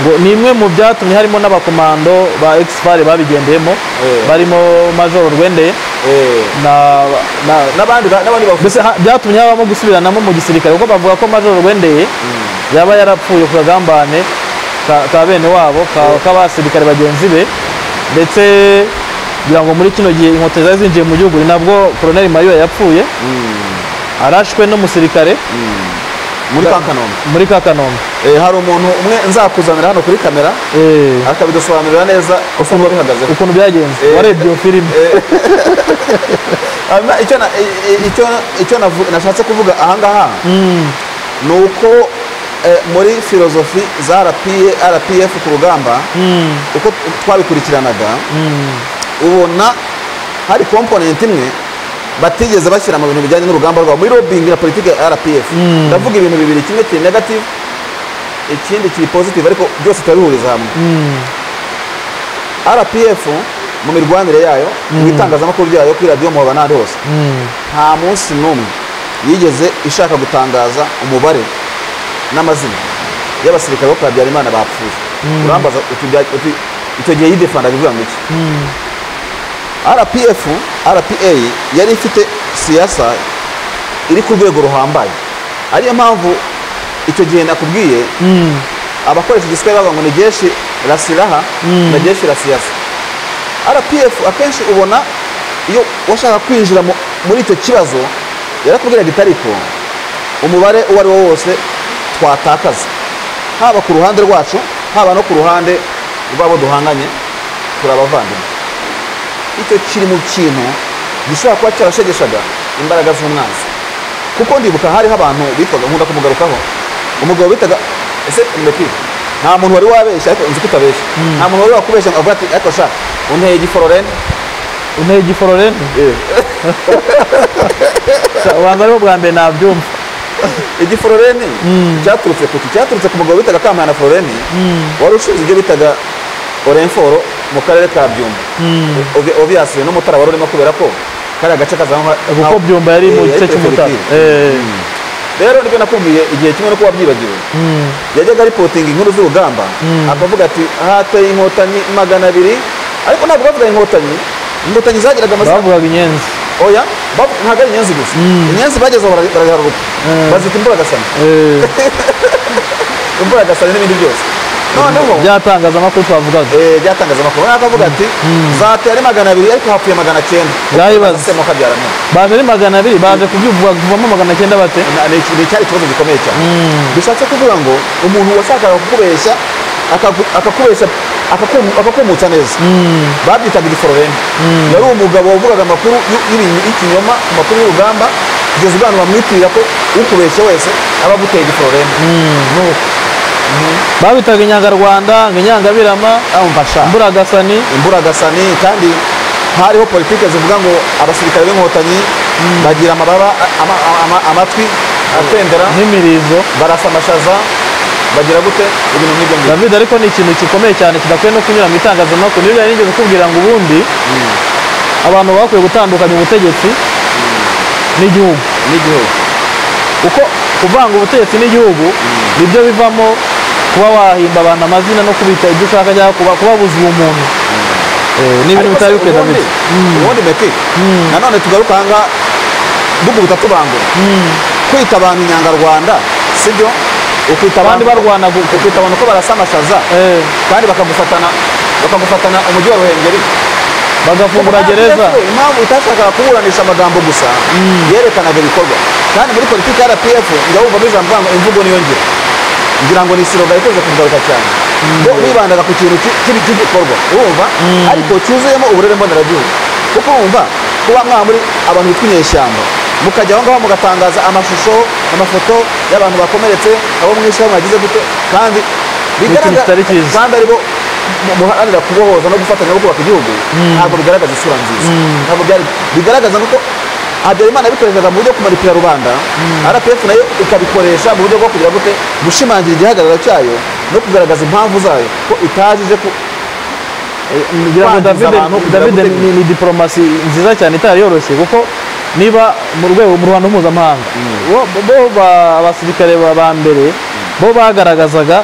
S1: ngo ni imwe mu byatumye harimo n'abakomando ba exfar babigendeyemo
S2: Eh.
S1: barimo major rwendeye na, na,
S2: n'abandi ba- n'abandi bavuze
S1: mbese ha- byatumye habamo gusubiranamo mu gisirikare kuko bavuga ko major rwendeye yaba yarapfuye ku kagambane ka, ka bene wabo ka- k'abasirikare bagenzi be ndetse kugira ngo muri kino gihe inkotanyi zari zinjiye mu gihugu ni nabwo koroneli mayuwe yapfuye arashwe n'umusirikare
S2: muri ka kanombe
S1: muri ka kanombe
S2: Eh, hari umuntu umwe nzakuzanira hano kuri kamera
S1: Eh,
S2: akabidusobanurira neza ukuntu bihagazeho
S1: ukuntu byagenze
S2: Eh.
S1: warebye iyo filime
S2: Hanyuma icyo na- i- i- icyo- icyo navu- nashatse kuvuga ahangaha ni uko eh, muri filozofi za RPA rpf ku rugamba uko twabikurikiranaga ubona hari komponenti imwe batigeze bashyira mu bintu bijyanye n'urugamba rwabo muri lobbying na politiki ya rpf ndavuga ibintu bibiri kimwe kiri negative ikindi kiri positive ariko byose turabihuriza hamwe rpf mu mirwanire yayo mu itangazamakuru ryayo kuri radiyo muhaba n'ahandi hose nta munsi n'umwe yigeze ishaka gutangaza umubare n'amazina y'abasirikare bo kwa Habyarimana bapfuye urambaza uti bya- uti icyo gihe yidefanda bivuga ngo iki rpf rpa yari ifite siyasa iri ku rwego ruhambaye ariyo mpamvu icyo gihe nakubwiye abakoresha igiswahili bavuga ngo ni jeshi la silaha na jeshi la siyasa rpf akenshi ubona iyo washaka kwinjira mu- muri icyo kibazo yarakubwiraga itariko umubare uwo ari wo wose twatakaza haba ku ruhande rwacu haba no ku ruhande rw'abo duhanganye turi abavandimwe icyo kiri mu kintu gishobora kuba cyarashegeshaga imbaraga z'umwanzi kuko ndibuka hariho abantu bitwaga nkunda kumugarukaho umugabo bitaga ese umureki nta muntu wari wabeshya ariko nzi ko utabeshya nta muntu wari wakubeshya ngo avuga ati ariko sha unteye igifororene
S1: unteye igifororene ubanza ariho bwa mbere nabyumva
S2: igifororene cyaturutse ku ki cyaturutse ku mugabo bitaga kamana fororene wari ushinzwe ibyo bitaga orenforo mu karere ka byumba Obvi- obviously n'umutara wari urimo kubera ko kariya gace kazamo
S1: kuko byumba yari mu gice cy'umutara Eh.
S2: rero nibyo nakubwiye igihe kimwe no kuba byibagiwe yajyaga aripotinga inkuru z'urugamba akavuga ati hateye inkotanyi magana abiri ariko ntabwo bavuga inkotanyi inkotanyi zagiraga amazina
S1: bavugaga inyenzi
S2: oya bavu- ntabwo ari inyenzi gusa inyenzi bageze aho bara- baraharugwa bazita imburagasani
S1: Eh.
S2: imburagasani n'ibindi byose noneho
S1: byatangazamakuru twavugaga
S2: eh, byatangazamakuru nawe akavuga ati zateye ari magana abiri ariko hapfuye magana cyenda
S1: Byayibaze.
S2: Asema kabyara none.
S1: baje ari magana abiri baje kubyumva kuvamo magana cyenda bate
S2: Na- ni iki- ni icyari ikibazo gikomeye cyane bishatse kuvuga ngo umuntu washakaga kukubeshya akagu- akakubeshya akakum- akakumutsa neza babyitaga igifororene yari umugabo wavugaga amakuru y'u- y'ibintu- y'ikinyoma amakuru y'urugamba kugeza ubwana bamwitirira ko ukubeshye wese aba aguteye igifororene Nuko,
S1: babitaga inyangarwanda ngo inyangabirama
S2: urumva sha,
S1: imburagasani
S2: imburagasani kandi hariho politiki zivuga ngo abasirikare b'inkotanyi bagira amababa ama- ama- amatwi atendera
S1: n'imirizo
S2: barasa amashaza bagira gute ibintu nk'ibyo ngibyo
S1: david ariko ni ikintu gikomeye cyane kidakwiye no kunyura mu itangazamakuru niyo byari nigeze kubwira ngo ubundi abantu bakwiye gutandukanya ubutegetsi n'igihugu
S2: n'igihugu
S1: kuko kuvanga ubutegetsi n'igihugu nibyo bivamo kuba wahimba abantu amazina no kubita ibyo ushaka cyangwa kuba- kubabuza ubumuntu Eh, ni ibintu
S2: Ariko
S1: bitari
S2: se
S1: bikwiye
S2: ubundi-
S1: david
S2: ubundi meki nanone tugaruka ahangaha dukubita tubangura kwita abantu inyangarwanda sibyo ukwita
S1: Abandi
S2: abantu
S1: barwana gu-
S2: ukwita abantu ko barasa amashaza
S1: Eh,
S2: kandi bakagufatana bakagufatana umujyi wa ruhengeri
S1: bagafungura gereza
S2: RPF, impamvu itashakaga kuburanisha amagambo gusa yerekanaga ibikorwa kandi muri politiki ya rpf ndabumvamo ijambo uvuga ngo imvugo niyo ngiro ngira ngo ni isiroga ikunze kugaruka cyane bo bibandaga ku kintu ki- kibi- cy'igikorwa urumva ariko cyuzuyemo uburere mboneragihugu kuko urumva kuba mwa muri abantu bitwa inyeshyamba mukajya aho ngaho mugatangaza amashusho amafoto y'abantu bakomeretse abo mwishe aho mwagize gute kandi
S1: Ni ikintu kitari cyiza.
S2: kandi aribo mu- muharanira kubohoza no gufatanya no kubaka igihugu ntabwo bigaragaza isura nziza ntabwo byari bigaragaza kuko habyarimana yabikoreshaga mu buryo bwo kumaripira rubanda rpf nayo ikabikoresha mu buryo bwo kugira gute gushimangira igihagararo cyayo no kugaragaza impamvu zayo ko itajije ku eh, ngira ngo
S1: Kwa
S2: ingiza
S1: David
S2: abantu kugira
S1: David
S2: gute-
S1: ni, ni diplomasi nziza cyane itari yoroshye kuko niba mu rwego mu ruhando mpuzamahanga bo bo ba- abasirikare ba- ba mbere bo bagaragazaga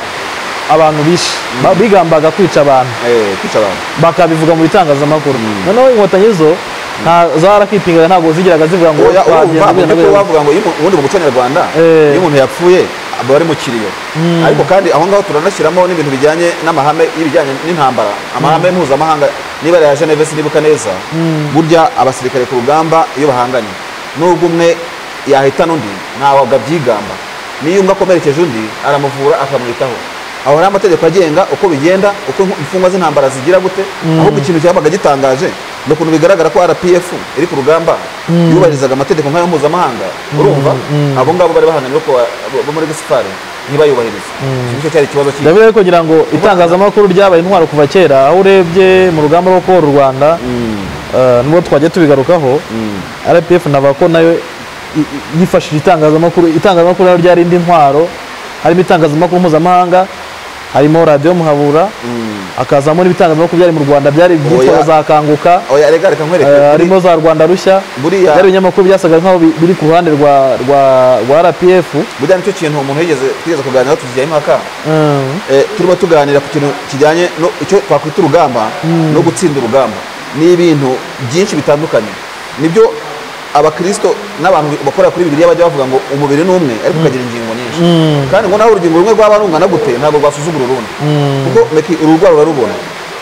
S1: abantu bishe ba- bigambaga kwica abantu
S2: Eh, kwica abantu
S1: bakabivuga mu bitangazamakuru noneho inkotanyi zo nta zarakwipingaga ntabwo zigeraga zivuga ngo
S2: oya urumva mu
S1: twabyemera
S2: by'ukuri bavuga ngo iyo umuntu- ubundi mu muco nyarwanda
S1: Eh.
S2: iyo umuntu yapfuye aba ari mu kiriyo ariko kandi aho ngaho turanashyiramo n'ibintu bijyanye n'amahame y'ibijyanye n'intambara amahame mpuzamahanga niba ari aya geneve sinibuka neza burya abasirikare ku rugamba iyo bahanganye nubwo umwe yahitana undi ntabwo abyigamba n'iyo umwe akomerekeje undi aramuvura akamwitaho aho hari amategeko agenga uko bigenda uko imfungwa z'intambara zigira gute ahubwo ikintu cyabaga gitangaje ni ukuntu bigaragara ko rpf iri ku rugamba yubahirizaga amategeko nk'ayo mpuzamahanga urumva abo ngabo bari bahanganye ko ba- bo muri gisipari ntibayubahirize icyo nicyo cyari ikibazo cy'iyo
S1: ndavuga rero kugira ngo itangazamakuru ryabaye intwaro kuva kera aho urebye mu rugamba rwo kubohora u rwanda eh, nubwo twajya tubigarukaho rpf navuga ko nayo i- i- yifashishije itangazamakuru itangazamakuru rero ryari indi ntwaro harimo itangazamakuru mpuzamahanga harimo radiyo muhabura hakazamo n'ibitangazamakuru byari mu rwanda byari ibyitwa
S2: Oya.
S1: za kanguka
S2: oya rega reka nkwereke
S1: Eh, harimo
S2: kuri-
S1: za rwanda rushya
S2: Buriya-
S1: byari ibinyamakuru byasaga nkaho bi- biri ku ruhande rwa rwa- rwa rpf
S2: burya nicyo kintu umuntu yigeze twigeze kuganiraho tujyaho impaka
S1: Mm.
S2: Eh, turimo tuganira ku kintu kijyanye no icyo twakwita urugamba no gutsinda urugamba ni ibintu byinshi bitandukanye nibyo abakristo n'abantu bakora kuri bibiliya bajya bavuga ngo umubiri ni umwe ariko ukagira ingingo nyinshi kandi ngo nawe urugingo rumwe rwaba rungana gute ntabwo rwasuzugura urundi kuko meki ururwara urarubona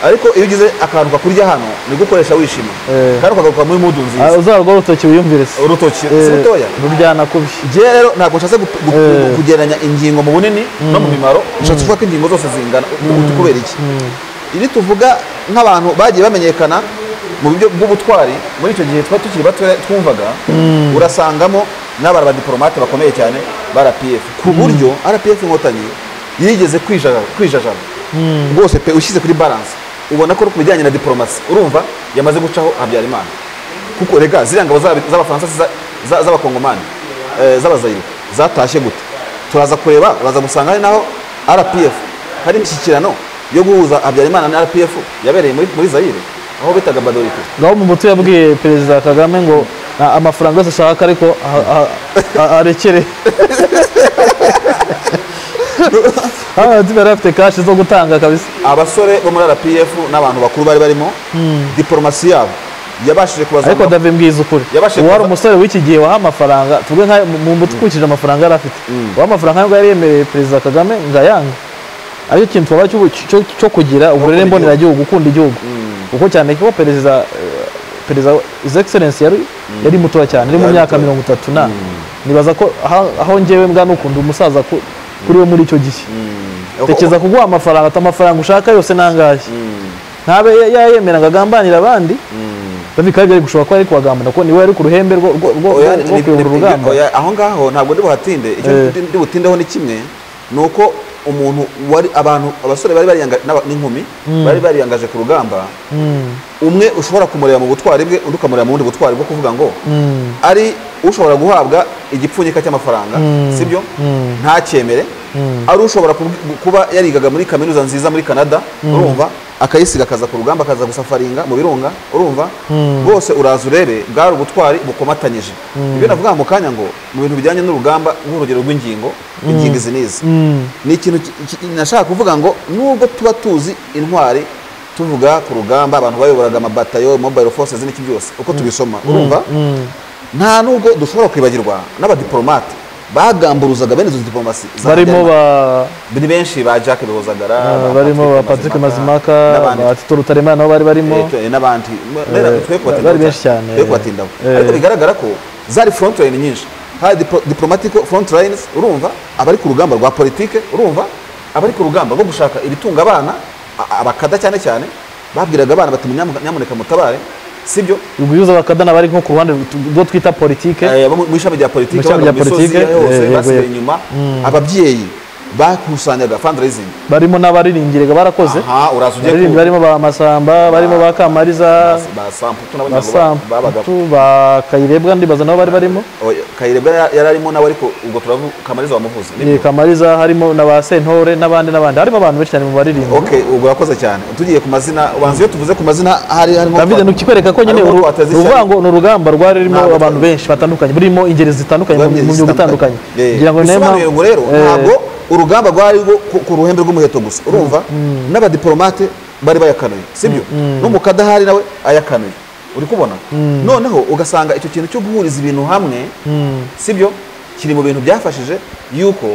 S2: ariko iyo ugize akantu kakurya hano ni gukoresha wishima
S1: Eh.
S2: kandi ukagaruka muri mudu
S1: Ah,
S2: nziza
S1: uzarwa urutoki wiyumvire se
S2: urutoki si
S1: Eh,
S2: rutoya
S1: ruryana kubi
S2: njyewe rero ntabwo nshatse gu- gu-
S1: Eh.
S2: kugereranya ingingo mu bunini no mu mimaro nshatse kuvuga ko ingingo zose zingana utu kubera iki iri tuvuga nk'abantu bagiye bamenyekana mu buryo bw'ubutwari muri icyo gihe twari tukiri bato twumvaga urasangamo n'abari abadiporomate bakomeye cyane ba rpf ku buryo rpf inkotanyi yigeze kwija- kwijajara rwose pe ushyize kuri balance ubona ko ku bijyanye na diporomasi urumva yamaze gucaho habyarimana kuko rega ziriya ngabo z'aba- z'abafaransa za- za- z'abakongomani eh, z'abazayire zatashye gute turaza kureba uraza gusanga hari naho rpf hari imishyikirano yo guhuza habyarimana na rpf yabereye muri muri zayire aho bitaga badorite
S1: ngaho mu mutwe yabwiye perezida kagame ngo "Ah, amafaranga yose ashaka ariko ah, ah, ah, arekere hano yari afite kashi zo gutanga kabisa
S2: abasore bo muri rpf n'abantu bakuru bari barimo diporomasi yabo yabashije
S1: ariko
S2: kubazamura
S1: dave mbwiza ukuri
S2: Yabashije
S1: uwari
S2: kuva-
S1: umusore w'iki gihe waha amafaranga tuvuge nka mu mbuto ukurikije amafaranga yari afite uwaha amafaranga ntabwo yari yemereye perezida kagame ngo ayanga aricyo kintu twaba cyo, cyo- cyo kugira uburere
S2: igihugu.
S1: mboneragihugu gukunda igihugu kuko cyane ko perezida eh, perezida his excellence yari yari mutoya cyane yari mu
S2: Yari
S1: myaka
S2: mutoya.
S1: mirongo itatu na nibaza ko aho- aho njyewe mbwa n'ukuntu umusaza ku- kuri we muri icyo gihe tekeza kuguha amafaranga ati amafaranga ushaka yose nangahe ntabe yayemeraga agambanira abandi David Kabe byari gushobora kuba ari kubagambanira kuko niwe yari ku ruhembe rwo rwo- rwo-
S2: Oya,
S1: rwo
S2: ni-
S1: kuyobora
S2: ni-
S1: urugamba
S2: oya, aho ngaho ntabwo ndi buhatinde icyo
S1: Eh.
S2: ndi- ndi butindeho ni kimwe ni uko umuntu wari abantu abasore bari bariyanga n'aba- n'inkumi bari bariyangaje ku rugamba umwe ushobora kumureba mu butwari bwe undi ukamureba mu bundi butwari bwo kuvuga ngo ari ushobora guhabwa igipfunyika cy'amafaranga sibyo ntacyemere ari ushobora kubu- kuba yarigaga muri kaminuza nziza muri canada urumva akayisiga akaza ku rugamba akaza gusafaringa mu birunga urumva bwose uraza urebe bwari ubutwari bukomatanyije ibyo navuga mu kanya ngo mu bintu bijyanye n'urugamba nk'urugero rw'ingingo ingingo izi n'izi ni ikintu ki- ki- nashaka kuvuga ngo nubwo tuba tuzi intwari tuvuga ku rugamba abantu bayoboraga amabatayo mobile forces n'iki byose uko tubisoma urumva nta nubwo dushobora kwibagirwa n'abadiporomate bagamburuzaga bene izo diporomasi za
S1: barimo
S2: Habyarimana.
S1: ba
S2: ni benshi ba Jack Bihozagara ba
S1: barimo ba Patrick Mazimaka ba
S2: n'abandi
S1: Tito Rutaremara nabo bari barimo
S2: Eh, tu- n'abandi Mbera,
S1: Eh,
S2: twe kubatindaho
S1: bari benshi cyane.
S2: twe kubatindaho
S1: Eh.
S2: ariko bigaragara ko zari front line nyinshi hari diplo- diplomatic front lines urumva abari ku rugamba rwa politike urumva abari ku rugamba rwo gushaka ibitunga abana a- abakada cyane cyane babwiraga abana bati "Munyamu- nyamuneka mutabare sibyo
S1: ubuyuza bakadana bari nko ku ruhande rwo twita politike
S2: Eh, abo mu ishami rya politiki
S1: Mu ishami
S2: baba
S1: rya
S2: mu misozi
S1: politike,
S2: yose
S1: eh,
S2: basigaye
S1: yego.
S2: inyuma ababyeyi bakusanyaga fundraising
S1: barimo n'abaririmbiraga barakoze
S2: aha uraza ujye
S1: abaririmbyi
S2: ku
S1: barimo ba masamba barimo ba kamariza
S2: ba samputu n'abandi
S1: ba
S2: ntabwo ba- babaga
S1: samputu ba kayirebwa ndibaza nabo bari barimo
S2: Oya, kayirebwa yari- yari arimo nawe ariko ubwo turavuga kamariza wamuvuze
S1: Eh, kamariza harimo na ba sentore n'abandi n'abandi harimo abantu benshi cyane mu baririmbo
S2: okay ubwo urakoze cyane tugiye ku mazina ubanza iyo tuvuze ku mazina hari harimo
S1: david ni ukikwereka ko nyine
S2: harimo
S1: uru-
S2: kwateza ishyari.
S1: uruvuga ngo ni urugamba rwari rurimo
S2: Ntabwo-
S1: abantu benshi batandukanye burimo ingeri zitandukanye mu
S2: Rwari
S1: mu myuga itandukanye
S2: Eh,
S1: kugira ngo niyo
S2: bisobanuye
S1: mpamvu-
S2: ngo rero
S1: eh,
S2: ntabwo urugamba rwari rwo ku- ku ruhembe rw'umuheto gusa urumva n'abadiporomate bari bayakanuye sibyo n'umukadahari nawe ayakanuye uri kubona noneho ugasanga icyo kintu cyo guhuriza ibintu hamwe sibyo kiri mu bintu byafashije yuko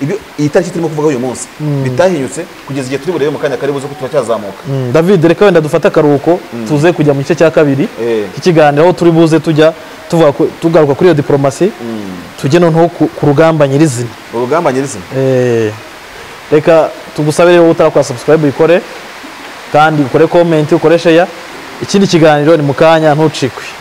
S2: ibyo iyi tariki turimo kuvuga uyu munsi bitahinyutse kugeza igihe turi burebe mu kanya kari buze ko turacyazamuka
S1: Mm, david reka wenda dufate akaruhuko tuze kujya mu gice cya kabiri
S2: Eh.
S1: k'ikiganiro aho turi buze tujya tuvuga ku- tugaruka kuri iyo diporomasi tujye noneho ku ku rugamba nyirizina
S2: urugamba nyirizina
S1: Eh, reka tugusabe rero utarakora subscribe uyikore kandi ukore comment ukore share ikindi kiganiro ni mu kanya ntucikwe